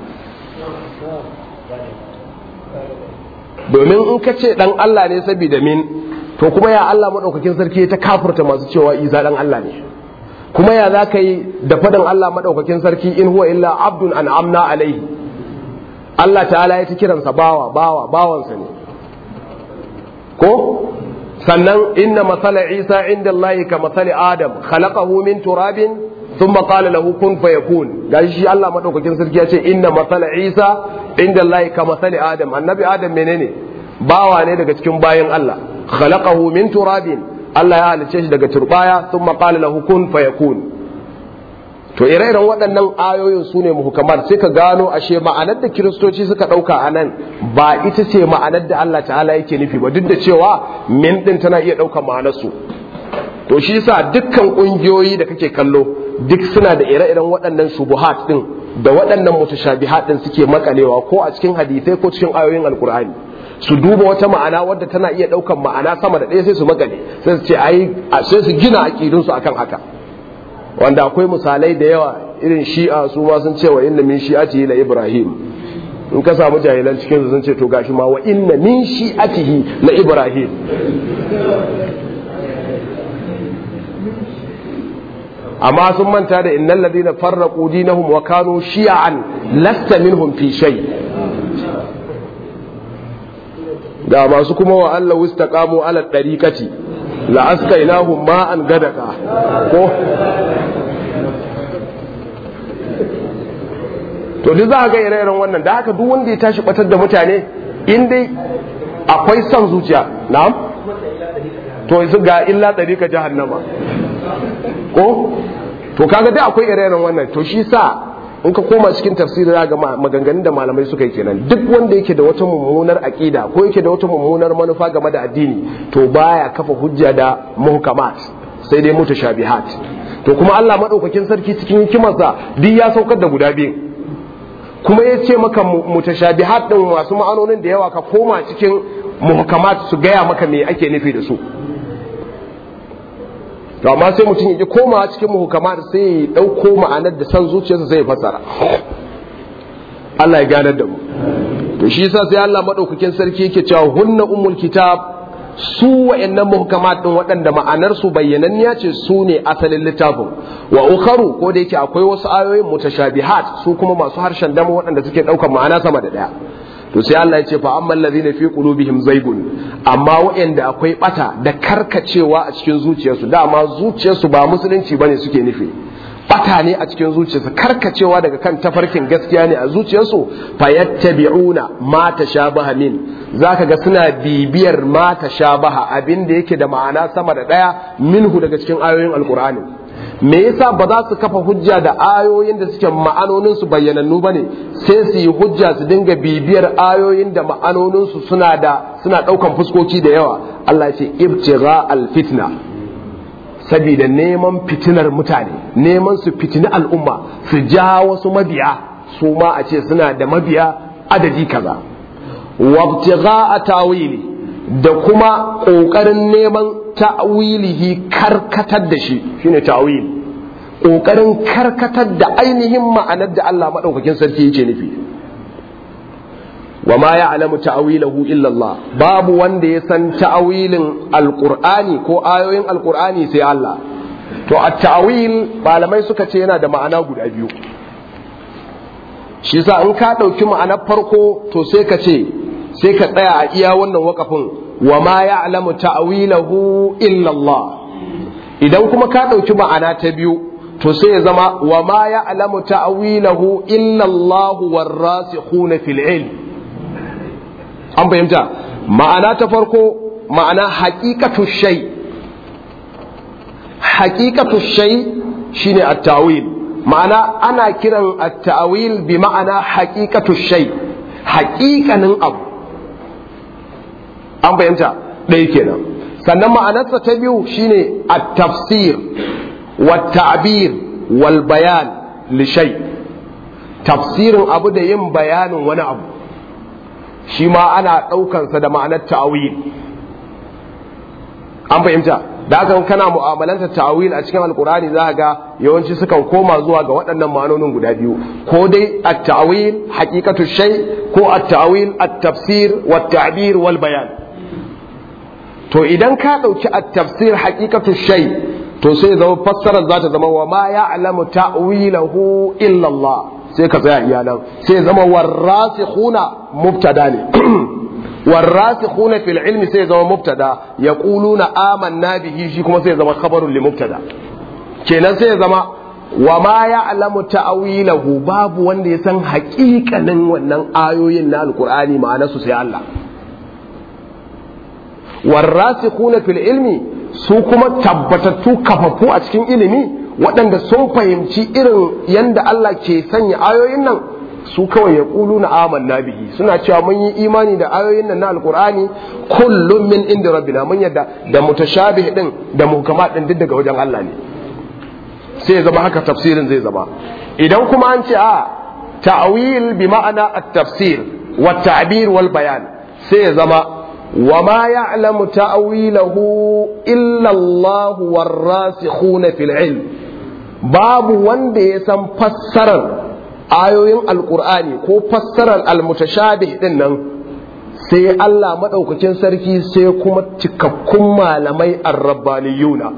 domin in ka ce dan Allah ne saboda min to kuma ya Allah madaukakin sarki ta kafurta masu cewa Isa dan Allah ne kuma ya za ka yi da faɗin Allah madaukakin sarki in huwa illa abdun an'amna alaihi Allah ta'ala ya ta kiransa bawa bawa bawansa ne ko sannan inna masala isa inda Allah ka masali adam khalaqahu min turabin thumma qala lahu kun fayakun gashi shi Allah madaukakin sarki ya ce inna masala isa inda Allah ka masali adam annabi adam menene bawa ne daga cikin bayan Allah khalaqahu min turabin Allah ya halice shi daga turbaya thumma qala lahu kun fayakun to ire-iren waɗannan ayoyin su ne muhukamar sai ka gano ashe ma'anar da kiristoci suka ɗauka a nan ba ita ce ma'anar da Allah ta'ala yake nufi ba duk da cewa min ɗin tana iya ɗaukar ma'anarsu to shi yasa dukkan ƙungiyoyi da kake kallo duk suna da ire-iren waɗannan shubuhat ɗin da waɗannan mutashabihat ɗin suke makalewa ko a cikin hadisai ko cikin ayoyin alkur'ani su duba wata ma'ana wadda tana iya ɗaukar ma'ana sama da ɗaya sai su makale sai su ce ai sai su gina aƙidunsu akan haka wanda akwai misalai da yawa irin shi'a su ma sun ce wa inna min shi'atihi la ibrahim in ka samu jahilan cikin su sun ce to gashi ma wa inna min shi'atihi la ibrahim amma sun manta da innal ladina farraqu dinahum wa kanu shi'an lasta minhum fi shay da masu kuma wa Allah wistaqamu ala dariqati la askainahum ma'an gadaka ko to duk za ga ire-iren wannan da haka duk wanda ya tashi batar da mutane in dai akwai son zuciya na'am to su ga illa ka jahannama ko to kaga dai akwai ire-iren wannan to shi sa in ka koma cikin tafsiri ga maganganun da malamai suka yi kenan duk wanda yake da wata mummunar aqida ko yake da wata mummunar manufa game da addini to baya kafa hujja da muhkamat sai dai mutashabihat to kuma Allah madaukakin sarki cikin hikimarsa duk ya saukar da guda biyu kuma ya ce maka mutashabihat din masu ma'anonin da yawa ka koma cikin muhkamat su gaya maka me ake nufi da su to amma sai mutum ya koma cikin muhkamat sai ya dauko ma'anar da san zuciyarsa zai fassara Allah ya ganar da mu to shi yasa sai Allah madaukakin sarki yake cewa hunna ummul kitab su wa'annan muhkamat din waɗanda ma'anar su bayyananniya ce su ne asalin littafin wa ukharu ko da yake akwai wasu ayoyin mutashabihat su kuma masu harshen dama waɗanda suke ɗaukar ma'ana sama da ɗaya to sai Allah ya ce fa amman ladhina fi qulubihim zaygun amma waɗanda akwai bata da karkacewa a cikin zuciyarsu dama zuciyarsu ba musulunci bane suke nufi bata ne a cikin zuciyarsu karkacewa daga kan tafarkin gaskiya ne a zuciyarsu fayattabi'una ma tashabaha min zaka ga suna bibiyar ma tashabaha abin da yake da ma'ana sama da daya minhu daga cikin ayoyin alqur'ani me yasa ba za su kafa hujja da ayoyin da suke ma'anonin su bayyanannu bane sai su yi hujja su dinga bibiyar ayoyin da ma'anonin su suna da suna daukan fuskoki da yawa Allah ya ce ibtigha alfitna saboda neman fitinar mutane neman su fitini al'umma su ja wasu mabiya su ma a ce suna da mabiya adadi kaza wabtigha a tawili da kuma ƙoƙarin neman ta'wilihi karkatar da shi shine ta'wil ƙoƙarin karkatar da ainihin ma'anar da Allah maɗaukakin sarki yake nufi wa ma ya'lamu ta'wilahu illa Allah babu wanda ya san ta'wilin alqur'ani ko ayoyin alqur'ani sai Allah to at-ta'wil malamai suka ce yana da ma'ana guda biyu shi yasa in ka dauki ma'anar farko to sai ka ce sai ka tsaya a iya wannan wakafin wa ma ya'lamu ta'wilahu illa Allah idan kuma ka dauki ma'ana ta biyu to sai ya zama wa ma ya'lamu ta'wilahu illa Allah warasikhuna fil ilm an fahimta ma'ana ta farko ma'ana haƙiƙatu shai haƙiƙatu shai shine at-tawil ma'ana ana kiran at-tawil bi ma'ana haƙiƙatu shai haƙiƙanin abu an fahimta ɗaya kenan sannan ma'anarsa ta biyu shine at-tafsir wa ta'bir wal bayan li shay tafsirin abu da yin bayanin wani abu shi ma ana ɗaukansa da ma'anar ta'awil an fahimta da haka kana mu'amalanta ta'awil a cikin alkurani za ga yawanci sukan koma zuwa ga waɗannan ma'anonin guda biyu ko dai at-ta'awil haqiqatu shay ko at-ta'awil at-tafsir wa tabir wal bayan to idan ka ɗauki at-tafsir haqiqatu shay to sai zama fassarar za ta zama wa ma ya'lamu ta'wilahu illa Allah sai ka tsaya iyalan sai zama warrasikhuna mubtada ne warrasikhuna fil ilmi sai zama mubtada yaquluna amanna bihi shi kuma sai zama khabarun li mubtada kenan sai zama wa ma ya'lamu ta'wilahu babu wanda ya san haƙiƙanin wannan ayoyin na alqur'ani ma'anarsu sai Allah warrasikhuna fil ilmi su kuma tabbatattu kafafu a cikin ilimi waɗanda sun fahimci irin yanda Allah ke sanya ayoyin nan su kawai ya ƙulu na amanna bihi suna cewa mun yi imani da ayoyin nan na alkur'ani kullum min inda rabbina mun yadda da mutashabih din da muhkamat din duk daga wajen Allah ne sai ya zama haka tafsirin zai zama idan kuma an ce a ta'wil bi ma'ana at-tafsir wa ta'bir wal bayan sai ya zama wa ma ya'lamu ta'wilahu illa Allah war-rasikhuna fil ilm babu wanda ya san fassarar ayoyin alkur'ani ko fassarar almutashabih din nan sai Allah maɗaukakin sarki sai kuma cikakkun malamai arrabbaniyuna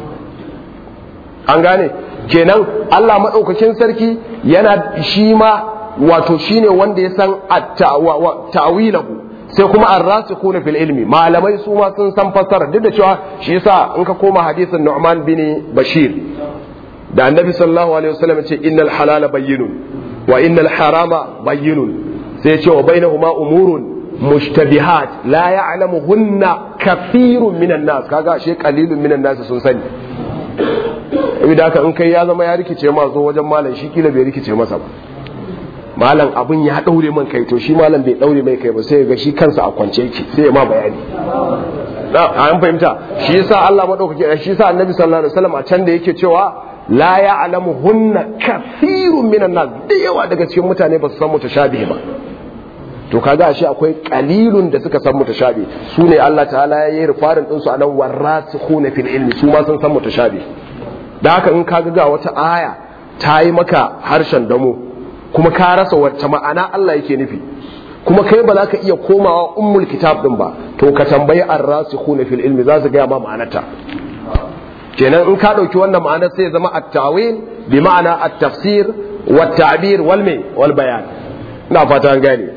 an gane kenan Allah maɗaukakin sarki yana shi ma wato shine wanda ya san ta'wilahu sai kuma arrasikuna fil ilmi malamai su ma sun san fassara duk da cewa shi yasa in ka koma hadisin Nu'man bin Bashir da annabi sallallahu alaihi wasallam ce innal halala bayyinun wa innal harama bayyinun sai ce wa bainahuma umurun mushtabihat la ya'lamuhunna kathirun minan nas kaga shi qalilun minan nas sun sani idan haka in kai ya zama ya rikice ma zo wajen malam shi kila bai rikice masa ba malam abin ya daure man kai to shi malam bai daure mai kai ba sai ga shi kansa a kwance yake sai ya ma bayani an fahimta shi yasa Allah madaukaki shi yasa annabi sallallahu alaihi wasallam a can da yake cewa la ya'lamu hunna kathirun minan nas da yawa daga cikin mutane ba su san mutashabihi ba to kaga ashe akwai qalilun da suka san mutashabi su ne Allah ta'ala ya yi rufarin din su anan warasikhuna fil ilmi su ma sun san mutashabi da haka in kaga ga wata aya ta yi maka harshen damo kuma ka rasa wacce ma'ana Allah yake nufi kuma kai ba za ka iya komawa ummul kitab din ba to ka tambayi ar-rasikhuna fil ilmi za su ga ma ma'anarta kenan in ka ɗauki wannan ma'anar sai zama at-tawil bi ma'ana at-tafsir wa tabir wal mai wal bayan ina fata an gane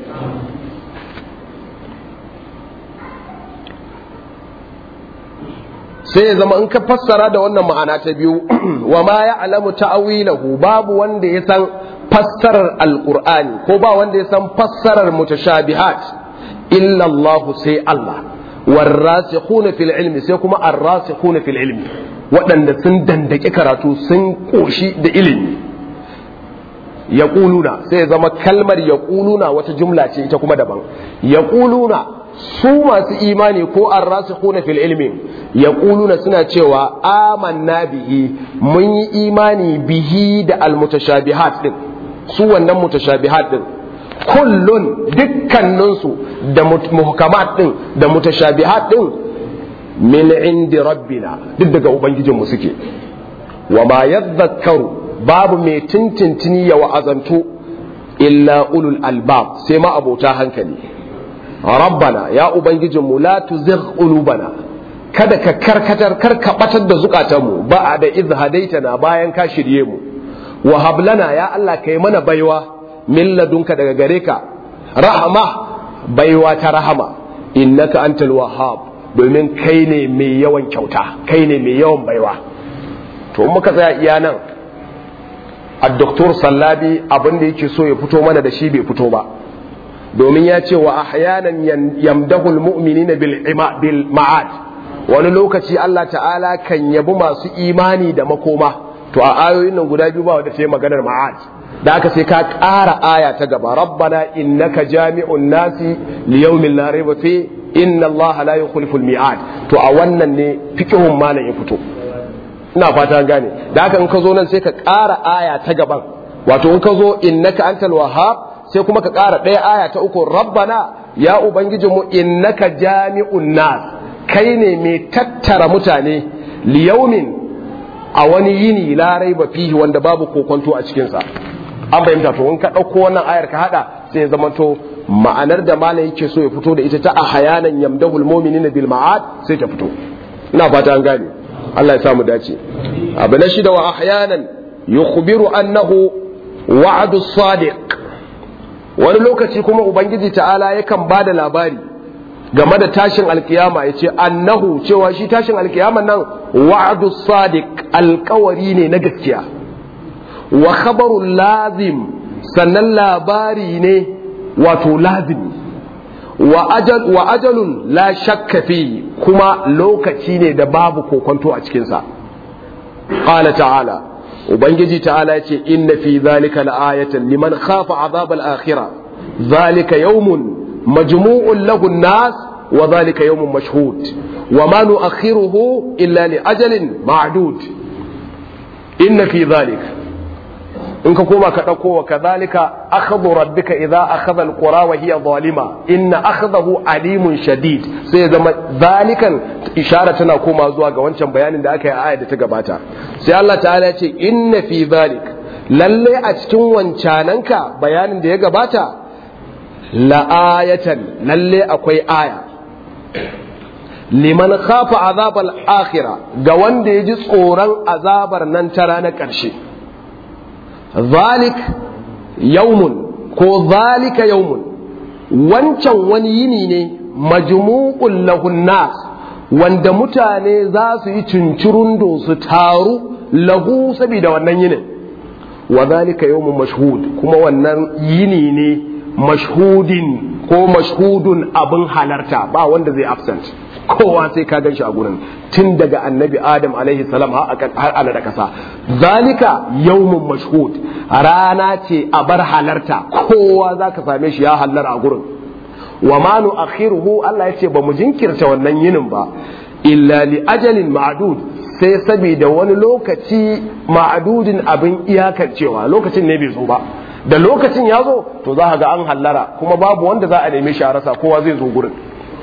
sai ya zama in ka fassara da wannan ma'ana ta biyu wa ma ya'lamu ta'wilahu babu wanda ya san fassarar alqur'ani ko ba wanda ya san fassarar mutashabihat illa Allah sai Allah warasikhuna fil ilmi sai kuma arrasikhuna fil ilmi waɗanda sun dandaki karatu sun ƙoshi da ilimi ya sai ya zama kalmar ya wata jumla ce ita kuma daban ya su masu imani ko an rasu kuna fil ilmi ya suna cewa amanna bihi mun yi imani bihi da almutashabihat din su wannan mutashabihat din kullun dukkaninsu da muhkamat din da mutashabihat din min indi rabbina duk daga ubangijinmu suke wa ma yadhakkaru babu mai tintintini ya wa'azantu illa ulul albab sai ma abota hankali rabbana ya ubangijinmu la tuzigh qulubana kada ka karkatar kar ka batar da zukatanmu ba da iz hadaitana bayan ka shirye mu wa hablana ya Allah kai mana baiwa min ladunka daga gare ka rahama baiwa ta rahama innaka antal wahhab domin kai ne mai yawan kyauta kai ne mai yawan baiwa to muka tsaya iya nan a doktor sallabi abin da yake so ya fito mana da shi bai fito ba domin ya ce wa ahyanan yamdahul mu'minina bil bil ma'ad wani lokaci Allah ta'ala kan yabi masu imani da makoma to a ayoyin nan guda biyu ba wanda sai maganar ma'ad da aka sai ka ƙara aya ta gaba rabbana innaka jami'un nasi liyawmin la rayba fi inna Allah la yukhlifu al-mi'ad to a wannan ne fiqhun malam ya fito ina fata gane da haka in ka zo nan sai ka ƙara aya ta gaban wato in ka zo innaka antal wahhab sai kuma ka ƙara ɗaya aya ta uku rabbana ya ubangijinmu innaka jami'un nas kai ne mai tattara mutane liyaumin a wani yini la raiba fihi wanda babu kokonto a cikinsa an fahimta to in ka ɗauko wannan ayar ka haɗa sai ya zamanto ma'anar da malam yake so ya fito da ita ta a hayanan yamdahul mu'minina bil ma'ad sai ta fito ina fata an gane Allah ya samu dace abu na shida wa ahyanan yukhbiru annahu wa'adu sadiq wani lokaci kuma ubangiji ta'ala yakan ba da labari game da tashin alkiyama ya ce annahu cewa shi tashin alkiyama nan wa'adu sadiq alkawari ne na gaskiya wa khabarun lazim sannan labari ne wato lazimi wa ajal wa ajalun la shakka fi kuma lokaci ne da babu kokonto a cikinsa qala ta'ala ubangiji ta'ala ce inna fi zalika la'ayatan liman khafa azab al-akhirah zalika yawmun majmu'un lahu an-nas wa zalika yawmun mashhud wa ma nu'akhiruhu illa li ajalin ma'dud inna fi zalika in ka koma ka ɗauko wa kadhalika akhadhu rabbika idza akhadha alqura wa hiya zalima inna akhadahu alimun shadid sai zama zalikan ishara tana koma zuwa ga wancan bayanin da aka yi a ayar da ta gabata sai Allah ta'ala ya ce inna fi zalik lalle a cikin wancananka bayanin da ya gabata la ayatan lalle akwai aya liman khafa azabal akhirah ga wanda ya ji tsoron azabar nan ta ranar ƙarshe zalik yaumun ko zalika yaumun wancan wani yini ne majmu'ul lahun nas wanda mutane za su yi cincirundo su taru lahu saboda wannan yinin wa zalika yaumun mashhud kuma wannan yini ne mashhudin ko mashhudun abin halarta ba wanda zai absent kowa sai ka gan shi a gurin tun daga annabi adam alaihi salam har ana da kasa zalika yawmun mashhud rana ce a bar halarta kowa za ka same shi ya hallar a gurin wa ma nu akhiruhu Allah ya ce ba mu jinkirta wannan yinin ba illa li ajalin ma'dud sai saboda wani lokaci ma'adudin abin iyakancewa lokacin ne bai zo ba da lokacin ya zo to za ga an hallara kuma babu wanda za a neme shi a rasa kowa zai zo gurin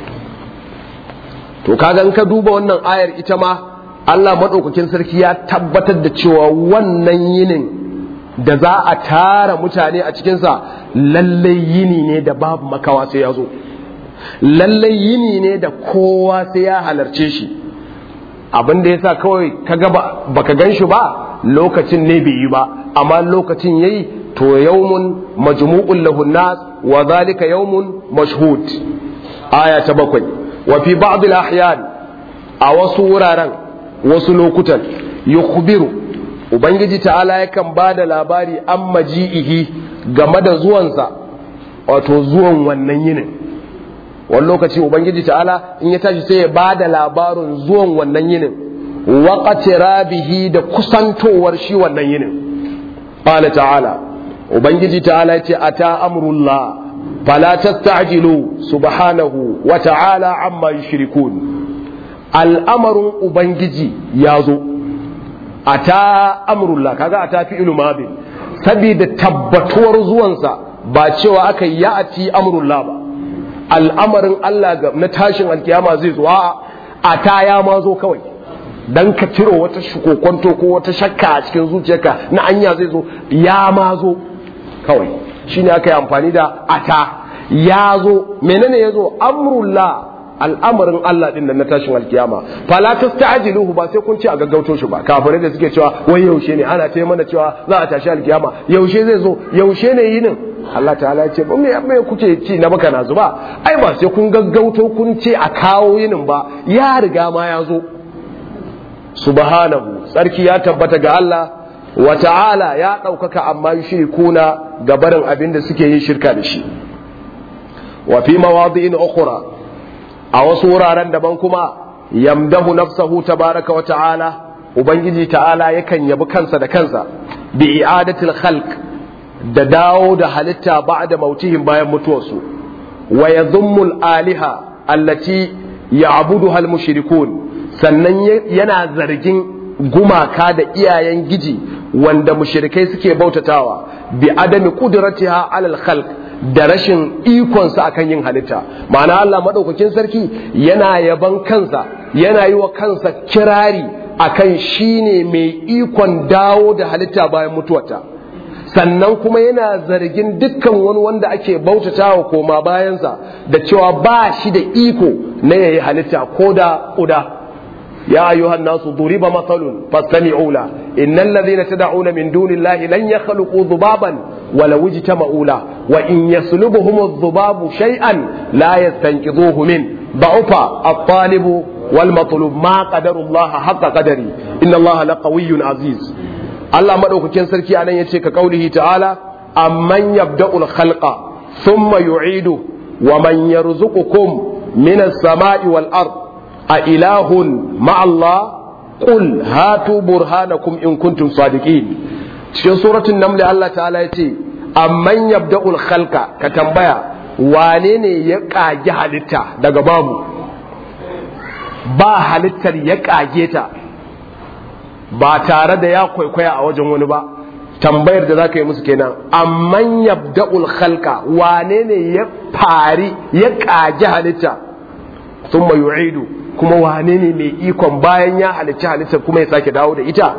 to kaga in ka duba wannan ayar ita ma Allah maɗaukakin sarki ya tabbatar da cewa wannan yinin da za a tara mutane a cikinsa lallai yini ne da babu makawa sai ya zo lallai yini ne da kowa sai ya halarce shi abin da ya sa kawai ka ga baka gan shi ba lokacin ne bai yi ba amma lokacin yayi to yawmun majmu'un lahun nas wa zalika yawmun mashhud aya ta bakwai wa fi ba'd al-ahyan a wasu wuraren wasu lokutan yukhbiru ubangiji ta'ala yakan ba da labari an maji'ihi game da zuwansa wato zuwan wannan yinin wani lokaci ubangiji ta'ala in ya tashi sai ya ba da labarin zuwan wannan yinin waƙace rabihi da kusantowar shi wannan yinin ƙala ta'ala ubangiji ta'ala ya ce a ta amrullah fala tasta'jilu subhanahu wa ta'ala amma yushrikun al'amarin ubangiji ya zo a ta amrullah kaga a ta fi ilumabi saboda tabbatuwar zuwansa ba cewa aka yi ya ati amrullah ba al'amarin Allah ga na tashin alkiyama zai zo a ta ya ma zo kawai dan ka ciro wata shukokonto ko wata shakka a cikin zuciyarka na anya zai zo ya ma zo kawai shine aka yi amfani da ata ya zo menene ya zo amrullah al'amarin Allah din nan na tashin alkiyama fala tasta'jiluhu ba sai kun ce a gaggauto shi ba kafirai da suke cewa wai yaushe ne ana ta mana cewa za a tashi alkiyama yaushe zai zo yaushe ne yinin Allah ta'ala ya ce ba me me kuke ci na baka na zuba ai ba sai kun gaggauto kun ce a kawo yinin ba ya riga ma ya zo subhanahu tsarki ya tabbata ga Allah wa ta'ala ya ɗaukaka amma yushrikuna ga barin abin da suke yin shirka da shi wa fi mawadi'in ukhra a wasu wuraren daban kuma yamdahu nafsahu tabaraka wa ta'ala ubangiji ta'ala yakan yabi kansa da kansa bi i'adatil khalq da dawo da halitta ba'da mautihim bayan mutuwarsu wa yadhummul aliha allati ya'buduha al-mushrikun sannan yana zargin gumaka da iyayen giji wanda mushrikai suke bautatawa bi adami qudratiha alal khalq da rashin ikonsa akan yin halitta ma'ana Allah madaukakin sarki yana yaban kansa yana yi wa kansa kirari akan shine mai ikon dawo da halitta bayan mutuwarta sannan kuma yana zargin dukkan wani wanda ake bautatawa koma bayansa da cewa ba shi da iko na yayi halitta ko da ƙuda يا أيها الناس ضرب مثل فاستمعوا له إن الذين تدعون من دون الله لن يخلقوا ذبابا ولو اجتمعوا له وإن يسلبهم الذباب شيئا لا يستنقذوه منه ضعف الطالب والمطلوب ما قدر الله حق قدره إن الله لقوي عزيز الله مدوك كان سركي أن يتشك قوله تعالى أمن يبدأ الخلق ثم يعيده ومن يرزقكم من السماء والأرض a ilahun ma'allah qul hatu burhanakum in kuntum sadiqin cikin suratul naml Allah ta'ala yace amman yabda'ul khalqa ka tambaya wane ne ya kage halitta daga babu ba halittar ya kage ta ba tare da ya kwaikwaya a wajen wani ba tambayar da zaka yi musu kenan amman yabda'ul khalqa wane ne ya fari ya kage halitta thumma yu'idu kuma wane ne mai ikon bayan ya halicci halitta kuma ya sake dawo da ita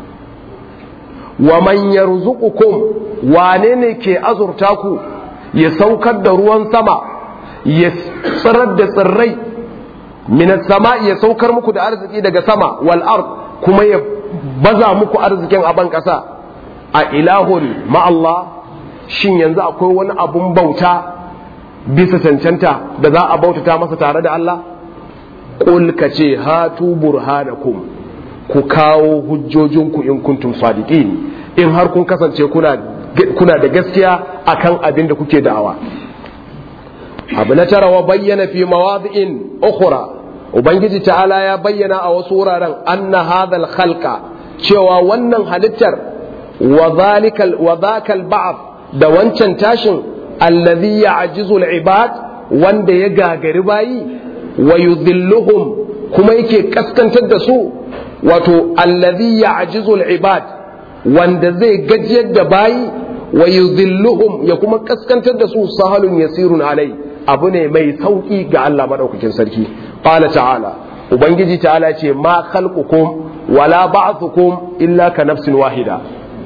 wa man yarzuqukum wane ne ke azurta ku ya saukar da ruwan sama ya tsirar da tsirrai minas sama ya saukar muku da arziki daga sama wal ard kuma ya baza muku arzikin a ban kasa a ilahun ma'allah shin yanzu akwai wani abun bauta bisa cancanta da za a bautata masa tare da Allah qul ka ce hatu burhanakum ku kawo hujjojinku in kuntum sadiqin in har kun kasance kuna kuna da gaskiya akan abin da kuke da'awa abu na tara wa bayyana fi mawadi'in ukhra ubangiji ta'ala ya bayyana a wasu wuraren anna hadhal khalqa cewa wannan halittar wa zalikal wa zakal ba'd da wancan tashin allazi ya'jizu al-ibad wanda ya gagari bayi wa yudhilluhum kuma yake kaskantar da su wato allazi ya'jizu al-ibad wanda zai gajiyar da bayi wa yudhilluhum ya kuma kaskantar da su sahalun yasirun alai abu ne mai sauki ga Allah madaukakin sarki qala ta'ala ubangiji ta'ala ce ma khalqukum wala ba'thukum illa ka nafsin wahida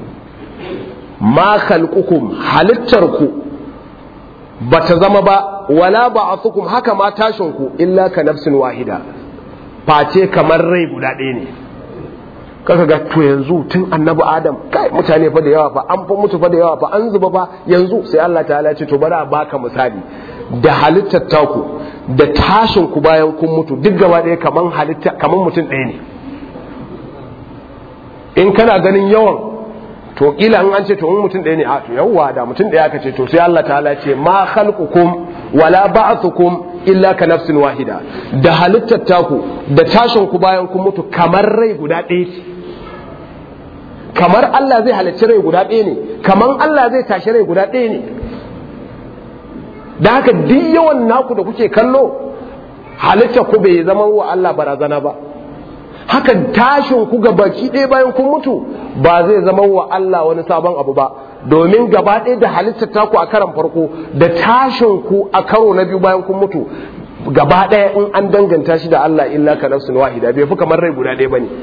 ma khalqukum halittarku bata zama ba wala ba'thukum haka ma tashinku illa ka nafsin wahida face kamar rai guda ɗaya ne kaka ga to yanzu tun annabi adam kai mutane fa da yawa fa an fa mutu fa da yawa fa an zuba fa yanzu sai Allah ta'ala ce to bari a baka misali da halittar taku da tashin ku bayan kun mutu duk gaba ɗaya kaman halitta kaman mutum ɗaya ne in kana ganin yawan to kila an ce to in mutum ɗaya ne a to yawwa da mutum ɗaya ka ce to sai Allah ta'ala ce ma khalqukum wala ba'thukum illa ka nafsin wahida da halittar taku da tashin ku bayan kun mutu kamar rai guda ɗaya ce kamar Allah zai halicci rai guda ɗaya ne kamar Allah zai tashi rai guda ɗaya ne da haka duk yawan naku da kuke kallo halitta ku bai zama wa Allah barazana ba haka tashin ku ga baki ɗaya bayan kun mutu ba zai zama wa Allah wani sabon abu ba domin gaba ɗaya da halittar taku a karan farko da tashin ku a karo na biyu bayan kun mutu gaba ɗaya in an danganta shi da Allah illa ka nafsin wahida bai fi kamar rai guda ɗaya bane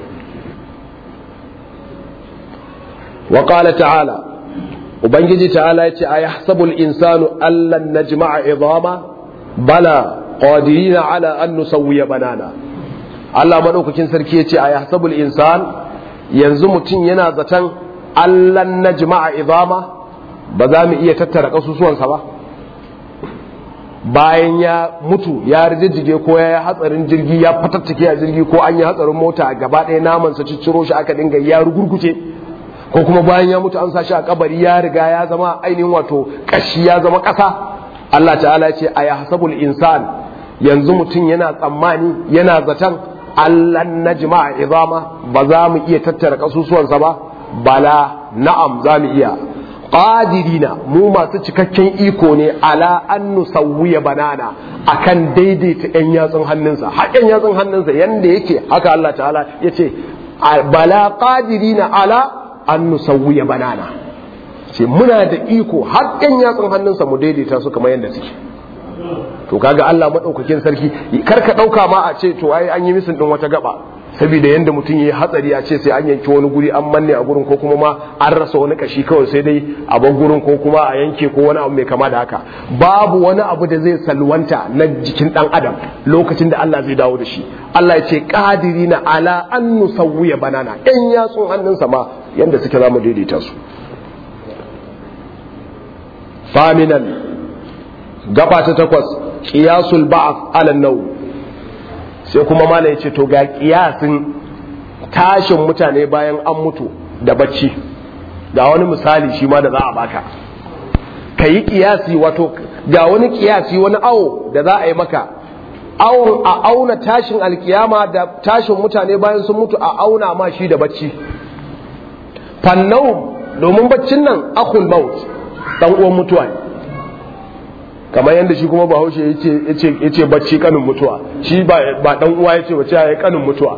wa qala ta'ala ubangiji ta'ala yace ayahsabul insanu allan najma'a idama bala qadirina ala an nusawwiya banana Allah madaukakin sarki yace ayahsabul insan yanzu mutum yana zaton allan najma'a idama ba za mu iya tattara kasusuwansa ba bayan ya mutu ya rijijjige ko ya yi hatsarin jirgi ya fatattake a jirgi ko an yi hatsarin mota gaba ɗaya namansa cicciro shi aka dinga ya rugurguce ko kuma bayan ya mutu an sa shi a kabari ya riga ya zama ainihin wato kashi ya zama ƙasa Allah ta'ala ce a yahsabul insan yanzu mutum yana tsammani yana zaton Allah najma'a izama ba za mu iya tattara kasusuwansa ba bala na'am za mu iya qadirina mu masu cikakken iko ne ala an nusawwiya banana akan daidaita yan yatsun hannunsa haƙen yatsun hannunsa yanda yake haka Allah ta'ala yace bala qadirina ala an nusawwiya banana ce muna da iko haƙen yatsun hannunsa mu daidaita su kamar yadda suke to kaga Allah madaukakin sarki kar ka dauka ma a ce to ai an yi misin din wata gaba saboda yanda mutum yayi hatsari a ce sai an yanki wani guri an manne a gurin ko kuma ma an rasa wani kashi kawai sai dai a bar gurin ko kuma a yanke ko wani abu mai kama da haka babu wani abu da zai salwanta na jikin dan adam lokacin da Allah zai dawo da shi Allah ya ce qadirina ala an nusawwiya banana ɗan yatsun hannunsa ma yanda suke zamu daidaita su faminan gaba ta takwas qiyasul ba'th ala nau sai kuma mala ya ce to ga kiyasin tashin mutane bayan an mutu da bacci ga wani misali shi ma da za a baka ka yi kiyasi wato ga wani kiyasi wani awo da za a yi maka a auna tashin alkiyama da tashin mutane bayan sun mutu a auna ma shi da bacci fannau domin baccin nan akul maut dan uwan mutuwa ne kamar yadda shi kuma bahaushe ya ce bacci kanin mutuwa shi ba dan uwa ya ce wace ya kanin mutuwa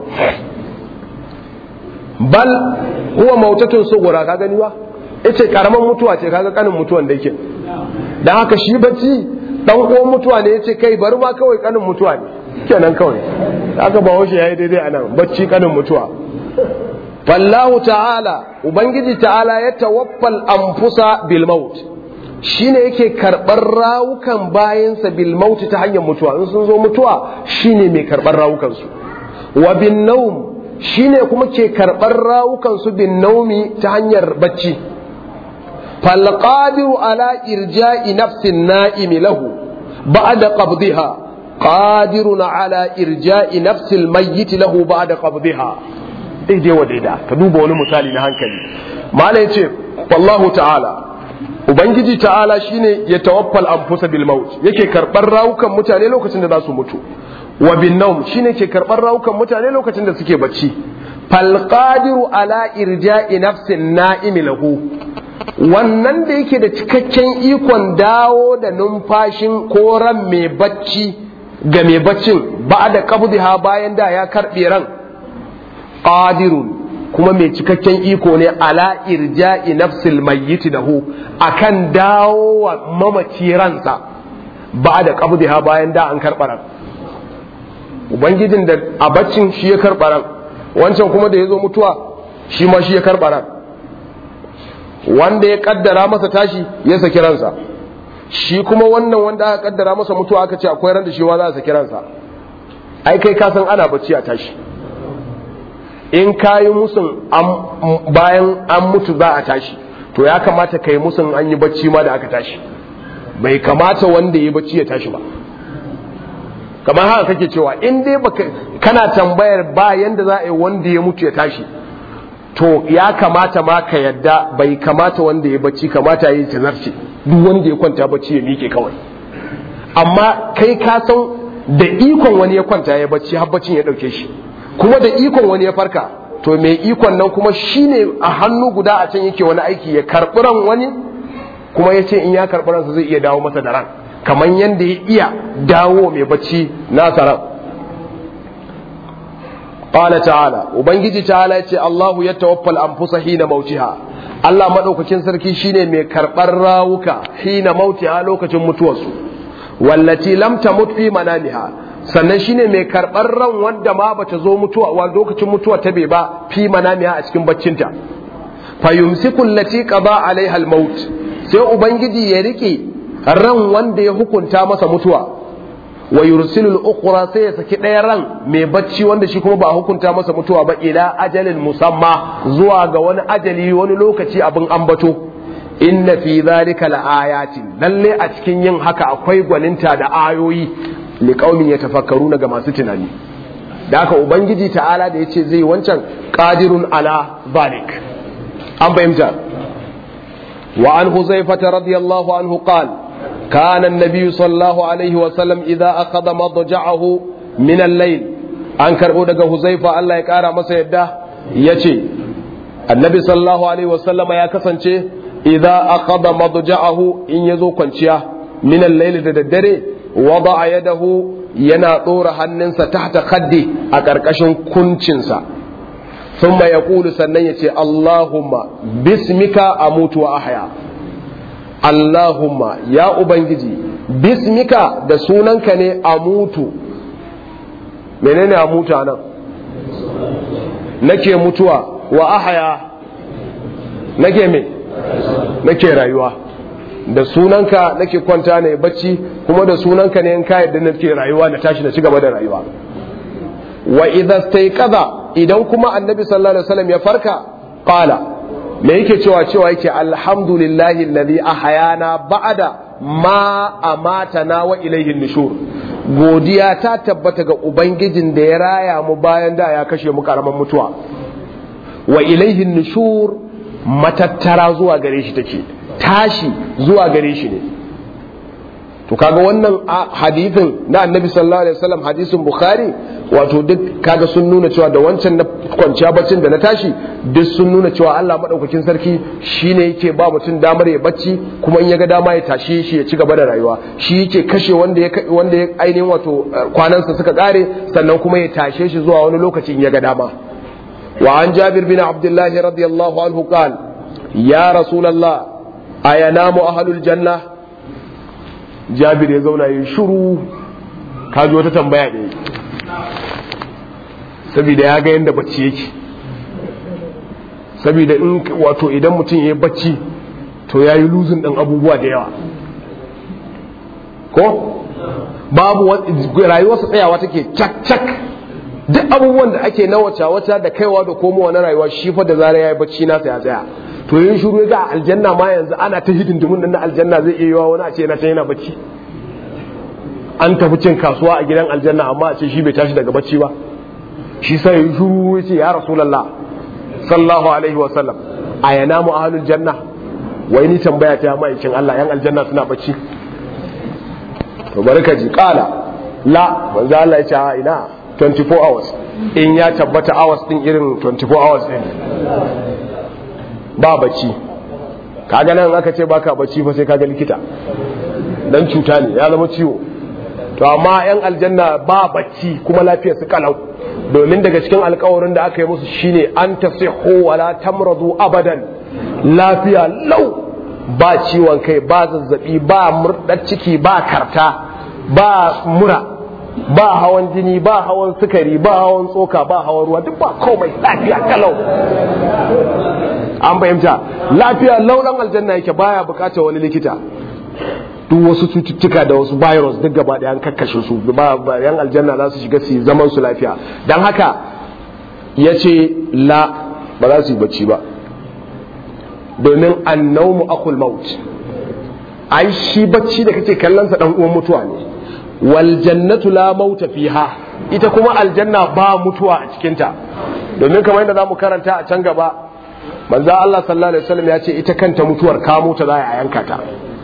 bal huwa mautatun sugura ka gani ba yace karaman mutuwa ce kaga kanin mutuwan da yake dan haka shi bacci dan uwan mutuwa ne yace kai bari ma kawai kanin mutuwa ne kenan kawai haka bahaushe yayi daidai anan bacci kanin mutuwa fallahu ta'ala ubangiji ta'ala ya tawaffal anfusa bil maut shine yake karɓar rawukan bayansa bil mauti ta hanyar mutuwa in sun zo mutuwa shine mai karɓar rawukansu wa bin naum shine kuma ke karɓar rawukansu bin naumi ta hanyar bacci fal qadiru ala irja'i nafsin na'imi lahu ba'da qabdiha qadirun ala irja'i nafsil mayyit lahu ba'da qabdiha daidai wa daida ka duba wani misali na hankali mala yace wallahu ta'ala ubangiji ta'ala shine ya tawaffal anfusa bil maut yake karbar rawukan mutane lokacin da za su mutu wa bin nawm shine ke karbar rawukan mutane lokacin da suke bacci fal qadiru ala irja'i nafsin na'imi lahu wannan da yake da cikakken ikon dawo da numfashin ko ran mai bacci ga mai baccin ba da qabdiha bayan da ya karbe ran qadirun kuma mai cikakken iko ne ala irja'i nafsil mayyiti dahu akan dawo wa mamaci ransa ba da qabdiha bayan da an karɓa ran ubangijin da a baccin shi ya karɓa ran wancan kuma da ya zo mutuwa shi ma shi ya karɓa ran wanda ya kaddara masa tashi ya saki ransa shi kuma wannan wanda aka kaddara masa mutuwa aka ce akwai ran da shi wa za a saki ransa ai kai ka san ana bacci a tashi in ka yi musun bayan an mutu za a tashi to ya kamata ka yi musun an yi bacci ma da aka tashi bai kamata wanda ya bacci ya tashi ba kamar haka kake cewa in dai baka kana tambayar ba yanda za a yi wanda ya mutu ya tashi to ya kamata ma ka yadda bai kamata wanda ya bacci kamata ya yi tazarce duk wanda ya kwanta bacci ya miƙe kawai amma kai ka san da ikon wani ya kwanta ya bacci har baccin ya ɗauke shi kuma da ikon wani ya farka to mai ikon nan kuma shine a hannu guda a can yake wani aiki ya karɓi ran wani kuma ya ce in ya karɓi ransa zai iya dawo masa da ran kamar yadda ya iya dawo mai bacci nasa ran qala ta'ala ubangiji ta'ala yace Allahu yatawaffal anfusa hina mautiha Allah madaukakin sarki shine mai karɓar rawuka hina mautiha lokacin mutuwarsu wallati lam tamut fi manamiha sannan shine mai karɓar ran wanda ma bata zo mutuwa wa lokacin mutuwa ta bai ba fi manamiya a cikin baccinta fa yumsiku allati qada alaiha almaut sai ubangiji ya rike ran wanda ya hukunta masa mutuwa wa yursilu al-ukhra sai ya saki ɗaya ran mai bacci wanda shi kuma ba hukunta masa mutuwa ba ila ajalin musamma zuwa ga wani ajali wani lokaci abin ambato inna fi dhalika laayatin lalle a cikin yin haka akwai gwaninta da ayoyi liƙaumin ya tafakkaru ga masu tunani da haka ubangiji ta'ala da ya ce zai wancan ƙadirun ala zalik an fahimta wa an huzaifata radiyallahu anhu qal kana an-nabiy sallallahu alaihi wa sallam idza akhadha madja'ahu min al-layl an karbo daga huzaifa Allah ya kara masa yadda yace annabi sallallahu alaihi wa sallama ya kasance idza akhadha madja'ahu in yazo kwanciya min al-layl da daddare wada yadahu yana ɗora hannunsa tahta khaddi a ƙarƙashin kuncinsa thumma yaqulu sannan yace Allahumma bismika amutu wa ahya Allahumma ya ubangiji bismika da sunanka ne amutu menene amutu nan nake mutuwa wa ahya nake me nake rayuwa da sunanka nake kwanta ne bacci kuma da sunanka ne in ka yadda nake rayuwa na tashi na ci gaba da rayuwa wa idza stayqadha idan kuma annabi sallallahu alaihi wasallam ya farka qala me yake cewa cewa yake alhamdulillahi alladhi ahyana ba'da ma amatana wa ilayhi nushur godiya ta tabbata ga ubangijin da ya raya mu bayan da ya kashe mu karaman mutuwa wa ilayhi nushur matattara zuwa gare shi take tashi zuwa gare shi ne to kaga wannan hadithin na annabi sallallahu alaihi wasallam hadisin bukhari wato duk kaga sun nuna cewa da wancan na kwanciya baccin da na tashi duk sun nuna cewa Allah madaukakin sarki shine yake ba mutum damar ya bacci kuma in ya ga dama ya tashe shi ya ci gaba da rayuwa shi yake kashe wanda ya wanda ya ainihin wato kwanansa suka kare sannan kuma ya tashe shi zuwa wani lokaci in ya ga dama wa an jabir bin abdullah radiyallahu anhu qal ya rasulullah ayanamu ahlul janna jabir ya zauna yi shiru kaji wata tambaya ne saboda ya ga yadda bacci yake saboda in wato idan mutum ya yi bacci to ya yi luzin ɗan abubuwa da yawa ko babu rayuwarsa tsayawa take cak cak duk abubuwan da ake na wata wata da kaiwa da komowa na rayuwa shi fa da zarar ya yi bacci nasa ya tsaya to yin shuru ga aljanna ma yanzu ana ta hidindimun nan na aljanna zai iya yiwa wani a ce yana can yana bacci an tafi cin kasuwa a gidan aljanna amma a ce shi bai tashi daga bacci ba shi sai yin shuru ya ce ya rasulallah sallallahu alaihi wa sallam a yana mu ahlul janna wai ni tambaya ta ma'aikin Allah yan aljanna suna bacci to bari ka ji kala la manzo Allah ya ce a ina 24 hours in ya tabbata hours din irin 24 hours din ba bacci kaga nan aka ce baka bacci fa sai kaga likita dan cuta ne ya zama ciwo to amma yan aljanna ba bacci kuma lafiyar su kalau domin daga cikin alkawarin da aka yi musu shine an tasihu wala tamradu abadan lafiya lau ba ciwon kai ba zazzabi ba murdar ciki ba karta ba mura ba hawan jini ba hawan sukari ba hawan tsoka ba hawan ruwa duk ba komai lafiya kalau an fahimta lafiya lauran aljanna yake baya bukatar wani likita duk wasu cututtuka da wasu virus duk gaba da an kakkashe su ba yan aljanna za su shiga su zaman su lafiya don haka ya ce la ba za su yi bacci ba domin annaumu akul maut ai shi bacci da kake kallon sa dan uwan mutuwa ne wal jannatu la mauta fiha ita kuma aljanna ba mutuwa a cikinta domin kamar yadda zamu karanta a can gaba manzo Allah sallallahu alaihi wasallam ya ce ita kanta mutuwar kamo ta za a yanka ta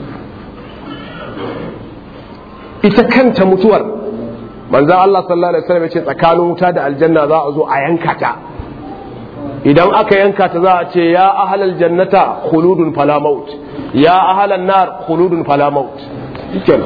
ita kanta mutuwar manzo Allah sallallahu alaihi wasallam ya ce tsakanin wuta da aljanna za a zo a yanka ta idan aka yanka ta za a ce ya ahlal jannata khuludun fala maut ya ahlan nar khuludun fala maut kenan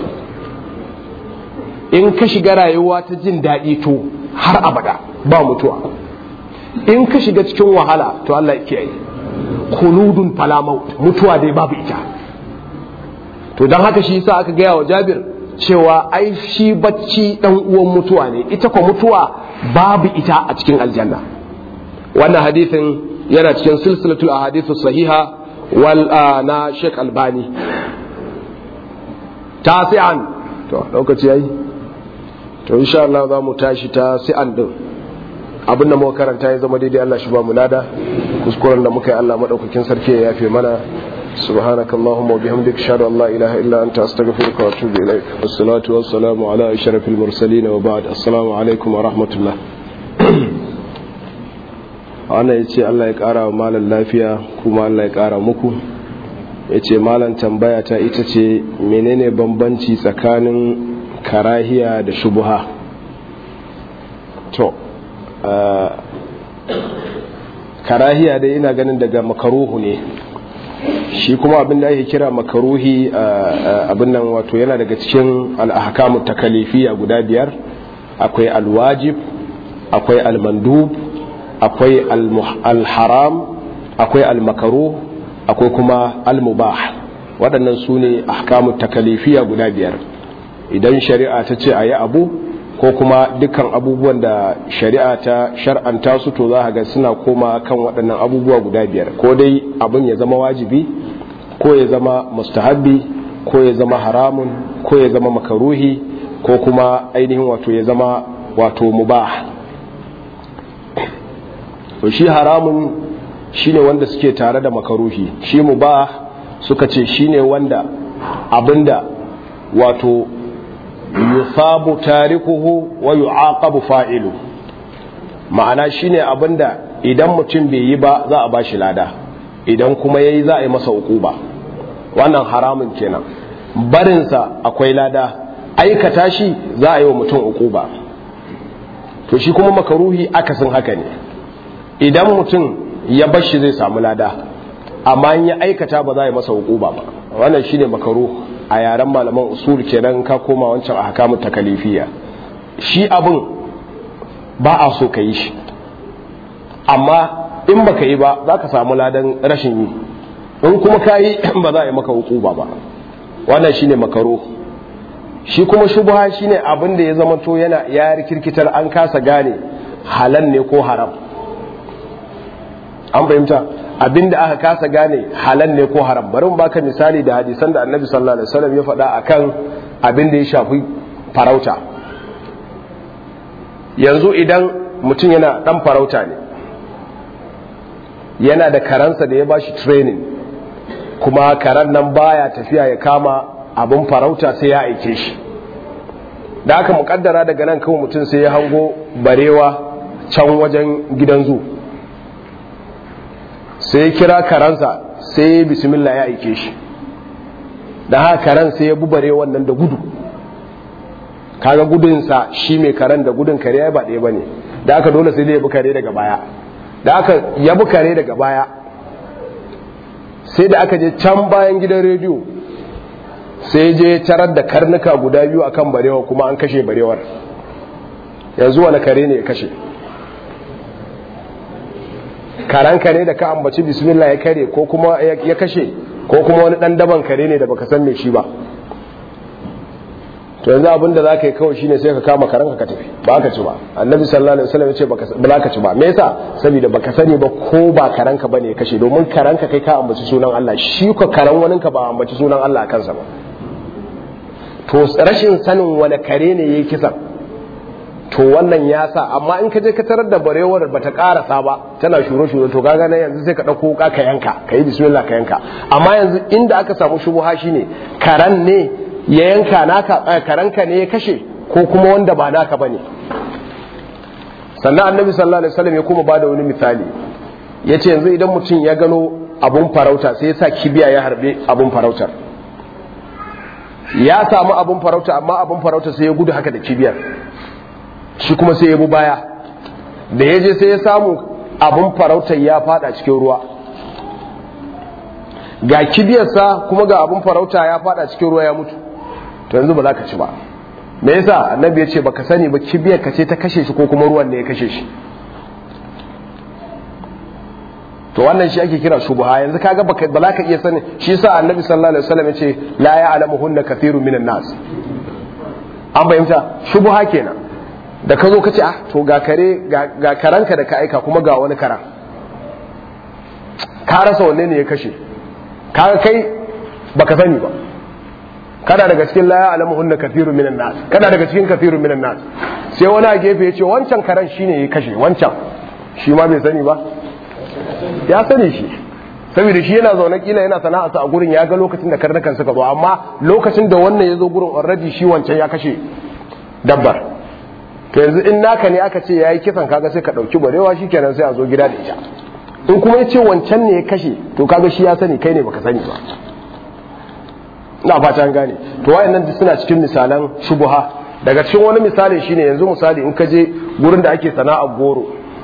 in ka shiga rayuwa ta jin daɗi to har abada ba mutuwa in ka shiga cikin wahala to Allah ya kiyaye khuludun fala maut mutuwa dai babu ita to dan haka shi yasa aka gaya wa Jabir cewa ai shi bacci dan uwan mutuwa ne ita ko mutuwa babu ita a cikin aljanna wannan hadisin yana cikin silsilatul ahadithu sahiha wal na Sheikh Albani tasi'an to lokaci yayi to insha Allah za mu tashi ta si'an din abin da muka karanta ya zama daidai Allah shi ba mu lada kuskuren da muka yi Allah madaukakin sarki ya yafe mana سبحانك اللهم وبحمدك اشهد ان لا اله الا انت استغفرك واتوب اليك والصلاه والسلام على اشرف المرسلين وبعد السلام عليكم ورحمه الله ana ya ce Allah ya ƙara wa malam lafiya kuma Allah ya ƙara muku ya ce malam tambaya ta ita ce menene bambanci tsakanin karahiya da shubuha to karahiya dai ina ganin daga makaruhu ne shi kuma abin da ake kira makaruhi abin nan wato yana daga cikin al'ahkamu takalifiya guda biyar akwai alwajib akwai almandub akwai alharam akwai almakaruh akwai kuma almubah waɗannan su ne ahkamu takalifiya guda biyar idan shari'a ta ce a yi abu ko kuma dukkan abubuwan da shari'a ta shar'anta su to za ga suna koma kan waɗannan abubuwa guda biyar ko dai abin ya zama wajibi ko ya zama mustahabbi ko ya zama haramun ko ya zama makaruhi ko kuma ainihin wato ya zama wato mubah to shi haramun shine wanda suke tare da makaruhi shi mubah suka ce shine wanda abinda wato yusabu tarikuhu wa yu'aqabu fa'ilu ma'ana shine abinda idan mutum bai yi ba za a bashi lada idan kuma yayi za a yi masa ukuba wannan haramun kenan barinsa akwai lada aikata shi za a yi wa mutum uquba to shi kuma makaruhi akasin haka ne idan mutum ya bar shi zai samu lada amma in ya aikata ba za a yi masa uquba ba wannan shine makaruh a yaren malaman usul kenan ka koma wancan ahkamu takalifiya shi abin ba a so ka yi shi amma in baka yi ba za ka samu ladan rashin yi in kuma ka yi ba za a yi maka hukuba ba wannan shine makaro shi kuma shubha shine abin da ya zama to yana ya rikirkitar an kasa gane halal ne ko haram an fahimta abin da aka kasa gane halal ne ko haram bari mu baka misali da hadisan da annabi sallallahu alaihi wasallam ya faɗa akan abin da ya shafi farauta yanzu idan mutum yana dan farauta ne yana da karansa da ya bashi training kuma karan nan baya tafiya ya kama abin farauta sai ya aike shi da aka mukaddara daga nan kawai mutum sai ya hango barewa can wajen gidan zu sai ya kira karansa sai ya bismillah ya aike shi da haka karan sai ya bi barewan nan da gudu kaga gudunsa shi mai karen da gudun kare ya ba ɗaya ba ne da aka dole sai dai ya bi kare daga baya da aka ya bi kare daga baya sai da aka je can bayan gidan rediyo sai je tarar da karnuka guda biyu akan barewa kuma an kashe barewar yanzu wani kare ne ya kashe karan kare da ka ambaci bismillah ya kare ko kuma ya kashe ko kuma wani dan daban kare ne da baka san me shi ba to yanzu abin da za ka yi kawai shine sai ka kama karanka ka tafi ba ka ci ba annabi sallallahu alaihi wasallam ya ce ba za ka ci ba me yasa saboda baka sani ba ko ba karanka bane ya kashe domin karanka kai ka ambaci sunan Allah shi ko karan wani ka ba ambaci sunan Allah a kansa ba to rashin sanin wani kare ne yayi kisan to wannan ya sa amma in ka je ka tarar da barewar bata karasa ba tana shure shure to kaga nan yanzu sai ka dauko wuka ka yanka kai bismillah ka yanka amma yanzu inda aka samu shubuha shine karan ne ya yanka naka karanka ne ya kashe ko kuma wanda ba naka bane sannan annabi sallallahu alaihi wasallam ya kuma bada wani misali yace yanzu idan mutum ya gano abun farauta sai ya sa kibiya ya harbe abun farautar ya samu abun farauta amma abun farauta sai ya gudu haka da kibiyar shi kuma sai ya bi baya da ya je sai ya samu abun farautar ya fada cikin ruwa ga kibiyarsa kuma ga abun farauta ya fada cikin ruwa ya mutu to yanzu ba za ka ci ba me yasa annabi ya ce baka sani ba kibiyar ka ce ta kashe shi ko kuma ruwan ne ya kashe shi to wannan shi ake kira shubha yanzu kaga baka ba za ka iya sani shi yasa annabi sallallahu alaihi wasallam ya ce la ya'lamuhunna kathirun minan nas an bayyanta shubha kenan da ka zo ka ce ah to ga kare ga karanka da ka aika kuma ga wani karan ka rasa wanne ne ya kashe kaga kai baka sani ba kana daga cikin la ya'lamuhunna kathirun minan nas kana daga cikin kathirun minan nas sai wani a gefe ya ce wancan karan shine ya kashe wancan shi ma bai sani ba ya sani shi saboda shi yana zaune kila yana sana'arsa a gurin ya ga lokacin da karnukan suka zo amma lokacin da wannan ya zo gurin already shi wancan ya kashe dabbar to yanzu in naka ne aka ce ya yi kisan kaga sai ka ɗauki barewa shi kenan sai a zo gida da ita in kuma ya ce wancan ne ya kashe to kaga shi ya sani kai ne baka sani ba ina fata an gane to wayannan suna cikin misalan shubuha daga cikin wani misali shine yanzu misali in ka je gurin da ake sana'ar goro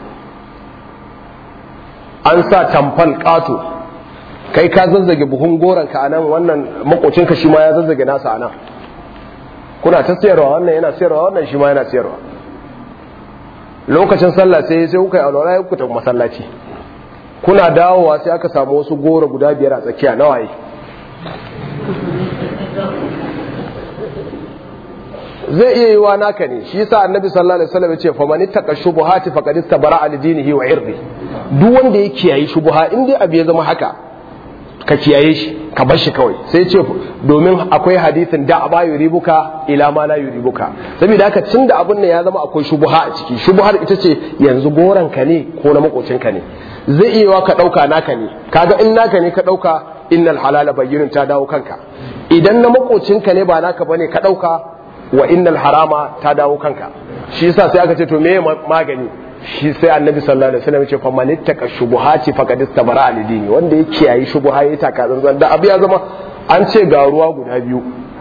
an sa tamfal kato kai ka zazzage buhun goron ka anan wannan makocinka shi ma ya zazzage nasa anan kuna ta sayarwa wannan yana sayarwa wannan shi ma yana sayarwa lokacin sallah sai sai kuka yi alwala ya kuta masallaci kuna dawowa sai aka samu wasu goro guda biyar a tsakiya na waye zai iya yi wa naka ne shi yasa annabi sallallahu alaihi wasallam ya ce fa man ittaqa shubuhati faqad istabara al dinihi wa irdi duk wanda ya kiyaye shubuha in dai abu ya zama haka ka kiyaye shi ka bar shi kawai sai ce domin akwai hadithin da ba yuribuka ila ma la yuribuka saboda haka tun da abun nan ya zama akwai shubuha a ciki shubuhar ita ce yanzu goran ka ne ko na makocin ka ne zai iya wa ka dauka naka ne kaga in naka ne ka dauka innal halala bayyinun ta dawo kanka idan na makocin ka ne ba naka bane ka dauka wa innal harama ta dawo kanka shi yasa sai aka ce to meye magani shi sai annabi sallallahu alaihi wasallam ya ce faman ittaka shubuhati faqad istabara al dini wanda ya kiyayi shubuha ya taka zanzan da abu ya zama an ce ga ruwa guda biyu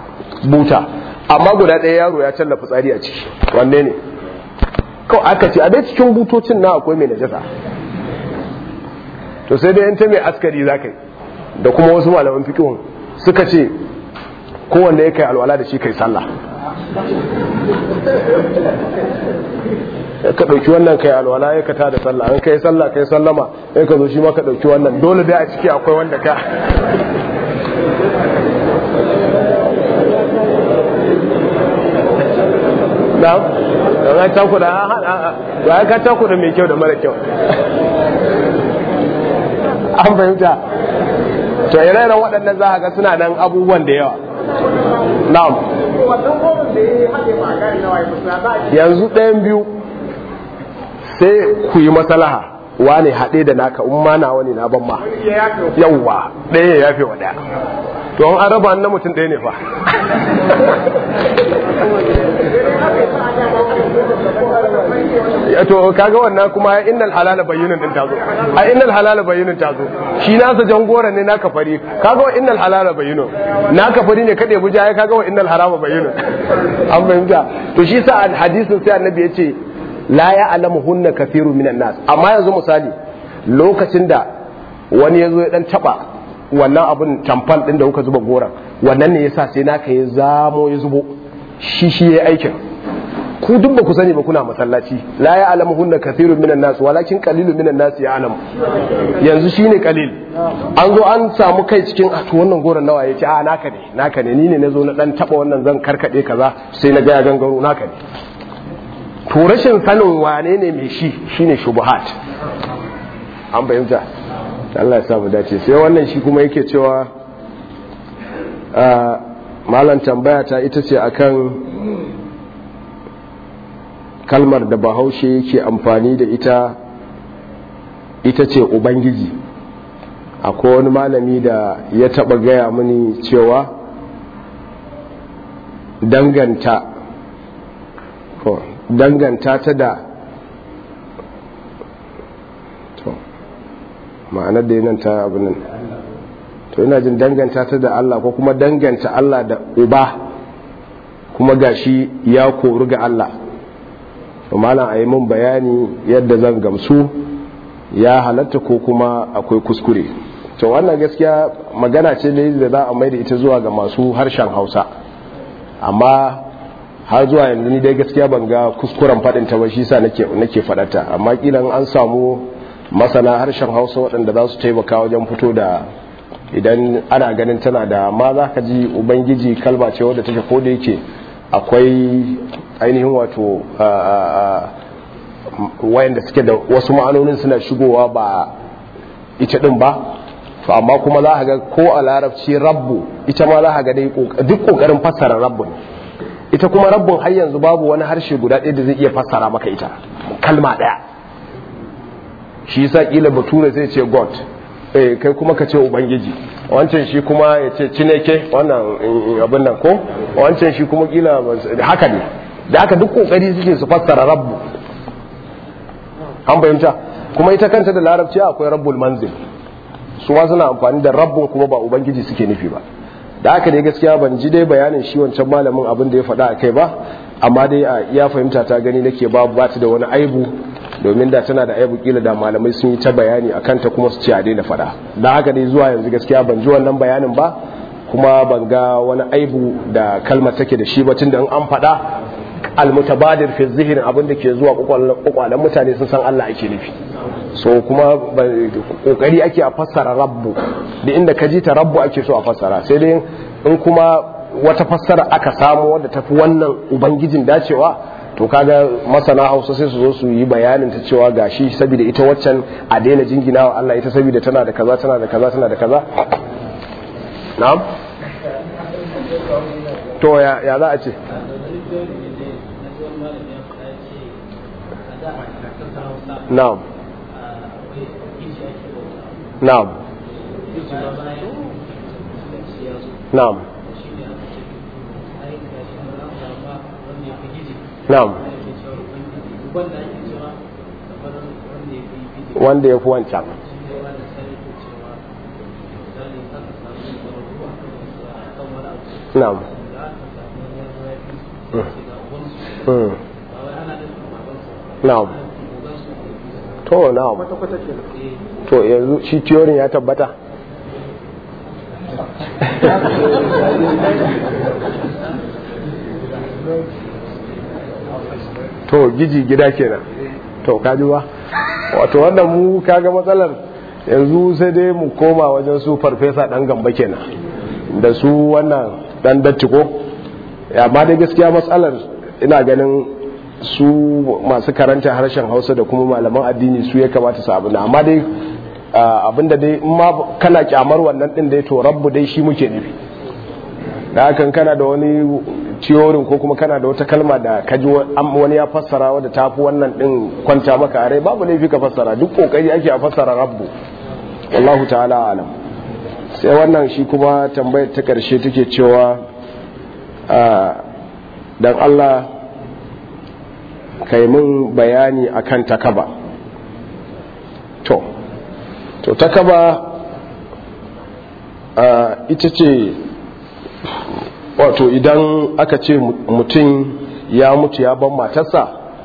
buta amma guda ɗaya yaro ya canza fitsari a ciki wanne ne kawai aka ce a dai cikin butocin na akwai mai najasa to sai dai ta mai askari za ka yi da kuma wasu malaman fikihun suka ce kowanne ya kai alwala da shi kai sallah ka ɗauki wannan kai alwala ya ka da sallah an kai sallah kai sallama ya ka zo shi ma ka ɗauki wannan dole dai a ciki akwai wanda ka na da ka cakuda ya ka cakuda mai kyau da mara kyau an fahimta to ire-iren waɗannan za a ga suna nan abubuwan da yawa na'am yanzu ɗayan biyu sai ku yi masalaha wane haɗe da naka in ma na wani na ban ma yawwa ɗaya ya yafe wa ɗaya to an raba na mutum ɗaya ne fa to kaga wannan kuma innal halala bayyinun din tazo a innal halala bayyinun tazo shi nasa jangora ne naka fari kaga wa innal halala bayyinun naka fari ne kade buja ya kaga wa innal harama bayyinun an fahimta to shi sa hadisin sai annabi yace la ya'lamuhunna kathirun minan nas amma yanzu misali lokacin da wani yazo ya dan taba wannan abun tamfan din da kuka zuba goran wannan ne yasa sai naka ya zamo ya zubo shi shi yayi aikin ku duk ba ku sani ba kuna masallaci la ya alamu hunna kathirun minan nas walakin qalilun minan nas ya alamu yanzu shine qalil an zo an samu kai cikin a to wannan goron nawa yace a naka ne naka ne ni ne nazo na dan taba wannan zan karkade kaza sai na ga ya gangaro naka ne to rashin sanin wane ne mai shi shine shubuhat an bayyana Allah ya sa mu dace sai wannan shi kuma yake cewa malam tambaya ta ita ce akan kalmar da bahaushe yake amfani da ita ita ce ubangiji akwai wani malami da ya taba gaya mini cewa danganta danganta ta da to ma'anar da yanan ta abu nan to ina jin danganta ta da Allah ko kuma danganta Allah da uba kuma gashi ya koru ga Allah malam a yi mun bayani yadda zan gamsu ya halatta ko kuma akwai kuskure to wannan gaskiya magana ce da za a maida ita zuwa ga masu harshen hausa amma har zuwa yanzu ni dai gaskiya ban ga kuskuren faɗin ta ba shi sa nake nake faɗata amma kilan an samu masana harshen hausa waɗanda za su taimaka wajen fito da idan ana ganin tana da ma za ka ji ubangiji kalma ce wadda take ko da yake akwai ainihin wato wayanda suke da wasu ma'anonin suna shigowa ba ita din ba to amma kuma za ga ko a larabci rabbu ita ma za ga dai duk kokarin fassara rabbu ne ita kuma rabbun har yanzu babu wani harshe guda ɗaya da zai iya fassara maka ita kalma ɗaya shi yasa kila bature zai ce god eh kai kuma ka ce ubangiji wancan shi kuma ya ce cineke wannan abin nan ko wancan shi kuma kila haka ne da haka duk kokari suke su fassara rabbu an fahimta kuma ita kanta da larabci akwai rabbul manzil su ma suna amfani da rabbun kuma ba ubangiji suke nufi ba da haka dai gaskiya ban ji dai bayanin shi wancan malamin abin da ya faɗa a kai ba amma dai a iya fahimta ta gani nake babu ba ta da wani aibu domin da tana da aibu kila da malamai sun yi ta bayani a kanta kuma su ce a daina faɗa da haka dai zuwa yanzu gaskiya ban ji wannan bayanin ba kuma ban ga wani aibu da kalmar take da shi ba tunda in an faɗa almutabadir fi zihin abin da ke zuwa kwakwalen mutane sun san Allah ake nufi so kuma kokari ake a fassara rabbu da inda ka ji ta rabbu ake so a fassara sai dai in kuma wata fassara aka samu wadda tafi wannan ubangijin dacewa to kaga masana hausa sai su zo su yi bayanin ta cewa gashi saboda ita waccan a daina jingina wa Allah ita saboda tana da kaza tana da kaza tana da kaza na'am to ya ya za a ce na'am na'am na'am na'am wanda ya fi wancan na'am na'am to na'am to yanzu shi tiyorin ya tabbata to giji gida kenan to kaji ba wato wannan mu kaga matsalar yanzu sai dai mu koma wajen su farfesa dan gamba kenan da su wannan dan dattiko amma dai gaskiya matsalar ina ganin su masu karanta harshen hausa da kuma malaman addini su ya kamata su abin amma dai abinda dai ma kana kyamar wannan din dai to rabbu dai shi muke nufi da hakan kana da wani ciyorin ko kuma kana da wata kalma da kaji wani ya fassara wadda ta fi wannan din kwanta maka a rai babu laifi ka fassara duk kokari ake a fassara rabbu wallahu ta'ala alam sai wannan shi kuma tambayar ta karshe take cewa dan Allah kai mun bayani akan takaba to to takaba ita ce wato idan aka ce mutum ya mutu ya ban matarsa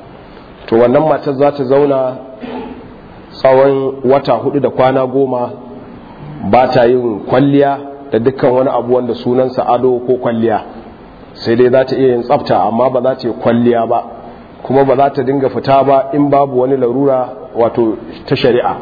to wannan matar za ta zauna tsawon wata hudu da kwana goma ba ta yin kwalliya da dukkan wani abu wanda sunansa ado ko kwalliya sai dai za ta iya yin tsafta amma ba za ta yi kwalliya ba kuma ba za ta dinga fita ba in babu wani larura wato ta shari'a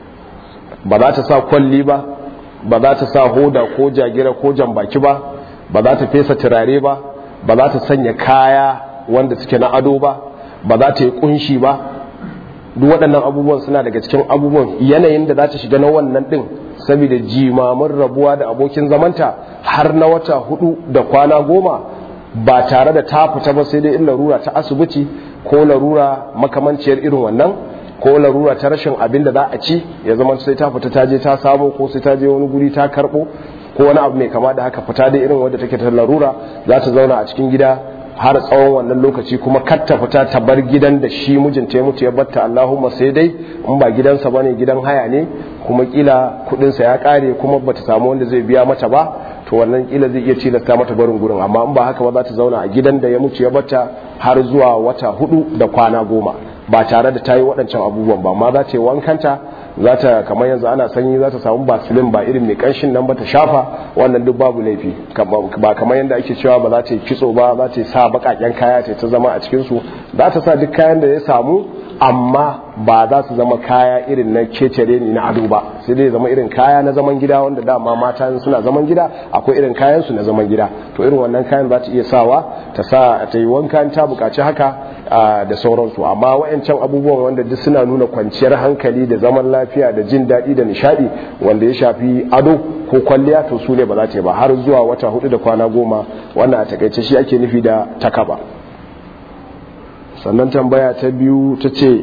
ba za ta sa kwalli ba ba za ta sa hoda ko jagira ko jambaki ba ba za ta fesa turare ba ba za ta sanya kaya wanda suke na ado ba ba za ta yi kunshi ba duk waɗannan abubuwan suna daga cikin abubuwan yanayin da za ta shiga na wannan ɗin saboda jimamin rabuwa da abokin zamanta har na wata hudu da kwana goma ba tare da ta fita ba sai dai in larura ta asibiti ko larura makamanciyar irin wannan ko larura ta rashin abin da za a ci ya zama sai ta fita ta je ta samu ko sai ta je wani guri ta karɓo ko wani abu mai kama da haka fita da irin wadda take ta larura za ta zauna a cikin gida har tsawon wannan lokaci kuma kar ta fita ta bar gidan da shi mijinta ya mutu ya batta Allahumma sai dai in ba gidansa bane gidan haya ne kuma kila kudinsa ya kare kuma bata samu wanda zai biya mata ba to wannan kila zai iya tilasta mata barin gurin amma in ba haka ba za ta zauna a gidan da ya mutu ya batta har zuwa wata hudu da kwana goma ba tare da ta yi waɗancan abubuwan ba amma za ta yi wankanta za ta kamar yanzu ana sanyi za ta samu basilin ba irin mai kanshin nan ba ta shafa wannan duk babu laifi ba kamar yadda ake cewa ba za ta yi kitso ba za ta sa baƙaƙen kaya ta ta zama a cikinsu za ta sa duk kayan da ya samu amma ba za su zama kaya irin na kecere ni na ado ba sai dai zama irin kaya na zaman gida wanda dama mata suna zaman gida akwai irin kayan su na zaman gida to irin wannan kayan za ta iya sawa ta sa ta yi wanka ta bukaci haka da sauransu amma wayancan abubuwan wanda duk suna nuna kwanciyar hankali da zaman lafiya da jin daɗi da nishadi wanda ya shafi ado ko kwalliya to su ne ba za ta yi ba har zuwa wata hudu da kwana goma wannan a takaice shi ake nufi da takaba sannan tambaya ta biyu ta ce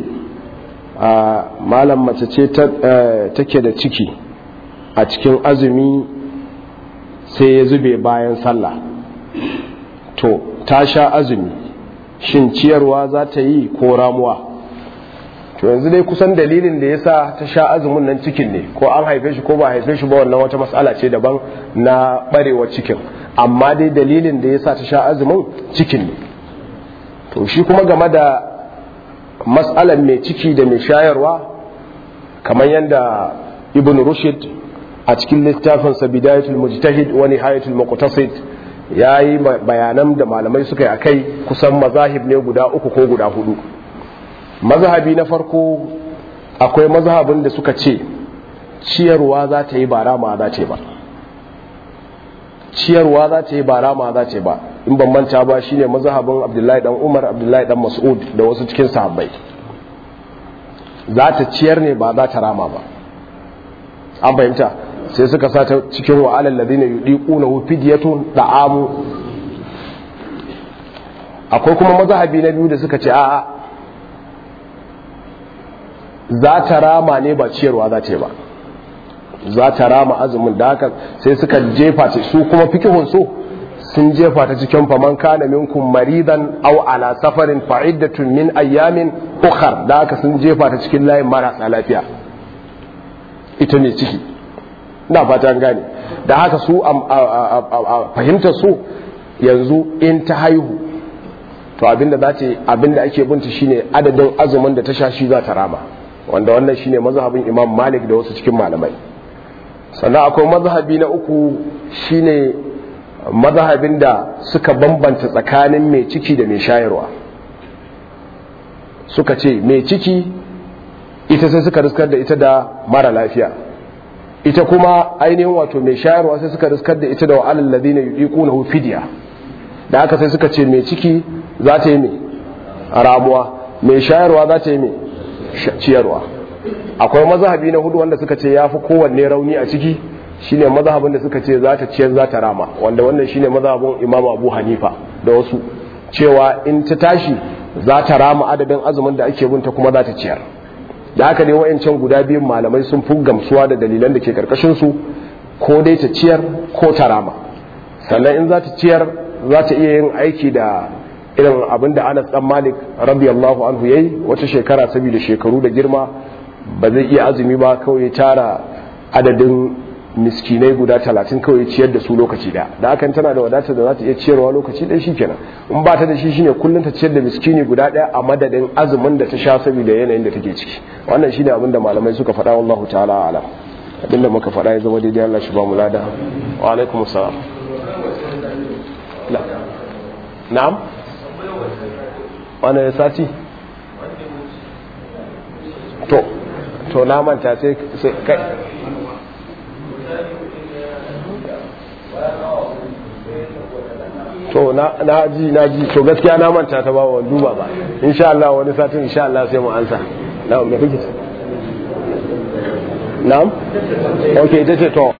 a malam mace ce take da ciki a cikin azumi sai ya zube bayan sallah to ta sha azumi shin ciyarwa za ta yi ko ramuwa to yanzu dai kusan dalilin da ya sa ta sha azumin nan cikin ne ko an haife shi ko ba haife shi ba wannan wata matsala ce daban na barewa cikin amma dai dalilin da ya sa ta sha azumin cikin ne to shi kuma game da matsalar mai ciki da mai shayarwa kamar yadda ibn rushd a cikin littafinsa bidayatul mujtahid wa nihayatul muqtasid yayi bayanan da malamai suka yi akai kusan mazahib ne guda uku ko guda hudu mazhabi na farko akwai mazhabin da suka ce ciyarwa za ta yi bara ma za ta ba ciyarwa za ta yi bara ma za ta ba in ban manta ba shine mazhabin Abdullahi dan Umar Abdullahi dan Mas'ud da wasu cikin sahabbai za ta ciyar ne ba za ta rama ba an fahimta sai suka sa ta cikin wa alal ladina yudiquna fidyatun da'amu akwai kuma mazhabi na biyu da suka ce a'a za ta rama ne ba ciyarwa za ta yi ba za ta rama azumin da haka sai suka jefa ta su kuma fikihun su sun jefa ta cikin faman kana minkum maridan aw ala safarin fa'iddatun min ayyamin ukhar da haka sun jefa ta cikin layin marasa lafiya ita ne ciki ina fata an gane da haka su a fahimtar su yanzu in ta haihu to abinda za ta abinda ake binta shine adadin azumin da ta sha shi za ta rama wanda wannan shine mazhabin Imam Malik da wasu cikin malamai sannan akwai mazhabi na uku shine mazhabin da suka bambanta tsakanin mai ciki da mai shayarwa suka ce mai ciki ita sai suka riskar da ita da mara lafiya ita kuma ainihin wato mai shayarwa sai suka riskar da ita da wa'alal ladina yudiqunahu fidya da aka sai suka ce mai ciki za ta yi mai ramuwa mai shayarwa za ta yi mai ciyarwa akwai mazhabi na hudu wanda suka ce ya fi kowanne rauni a ciki shine mazhabin da suka ce za ta ciyar za ta rama wanda wannan shine mazhabin imamu abu hanifa da wasu cewa in ta tashi za ta rama adadin azumin da ake binta kuma za ta ciyar da haka ne wa'ancan guda biyun malamai sun fi gamsuwa da dalilan da ke karkashin su ko dai ta ciyar ko ta rama sannan in za ta ciyar za ta iya yin aiki da irin abin da anas dan malik radiyallahu anhu yayi wata shekara saboda shekaru da girma ba zai iya azumi ba kawai ya tara adadin miskinai guda talatin kawai ciyar da su lokaci da da hakan tana da wadatar da za ta iya ciyarwa lokaci ɗaya shikenan in ba ta da shi shine kullum ta ciyar da miskini guda ɗaya a madadin azumin da ta sha saboda yanayin da take ciki wannan shine abin da malamai suka faɗa wallahu ta'ala alam abin da muka faɗa ya zama daidai Allah shi ba mu lada wa alaikum assalam na'am wani sati to to na manta sai kai to na ji na ji to gaskiya na manta ta ba wa duba ba insha Allah wani satin insha Allah sai mu ansa na'am me kike na'am okay ita ce to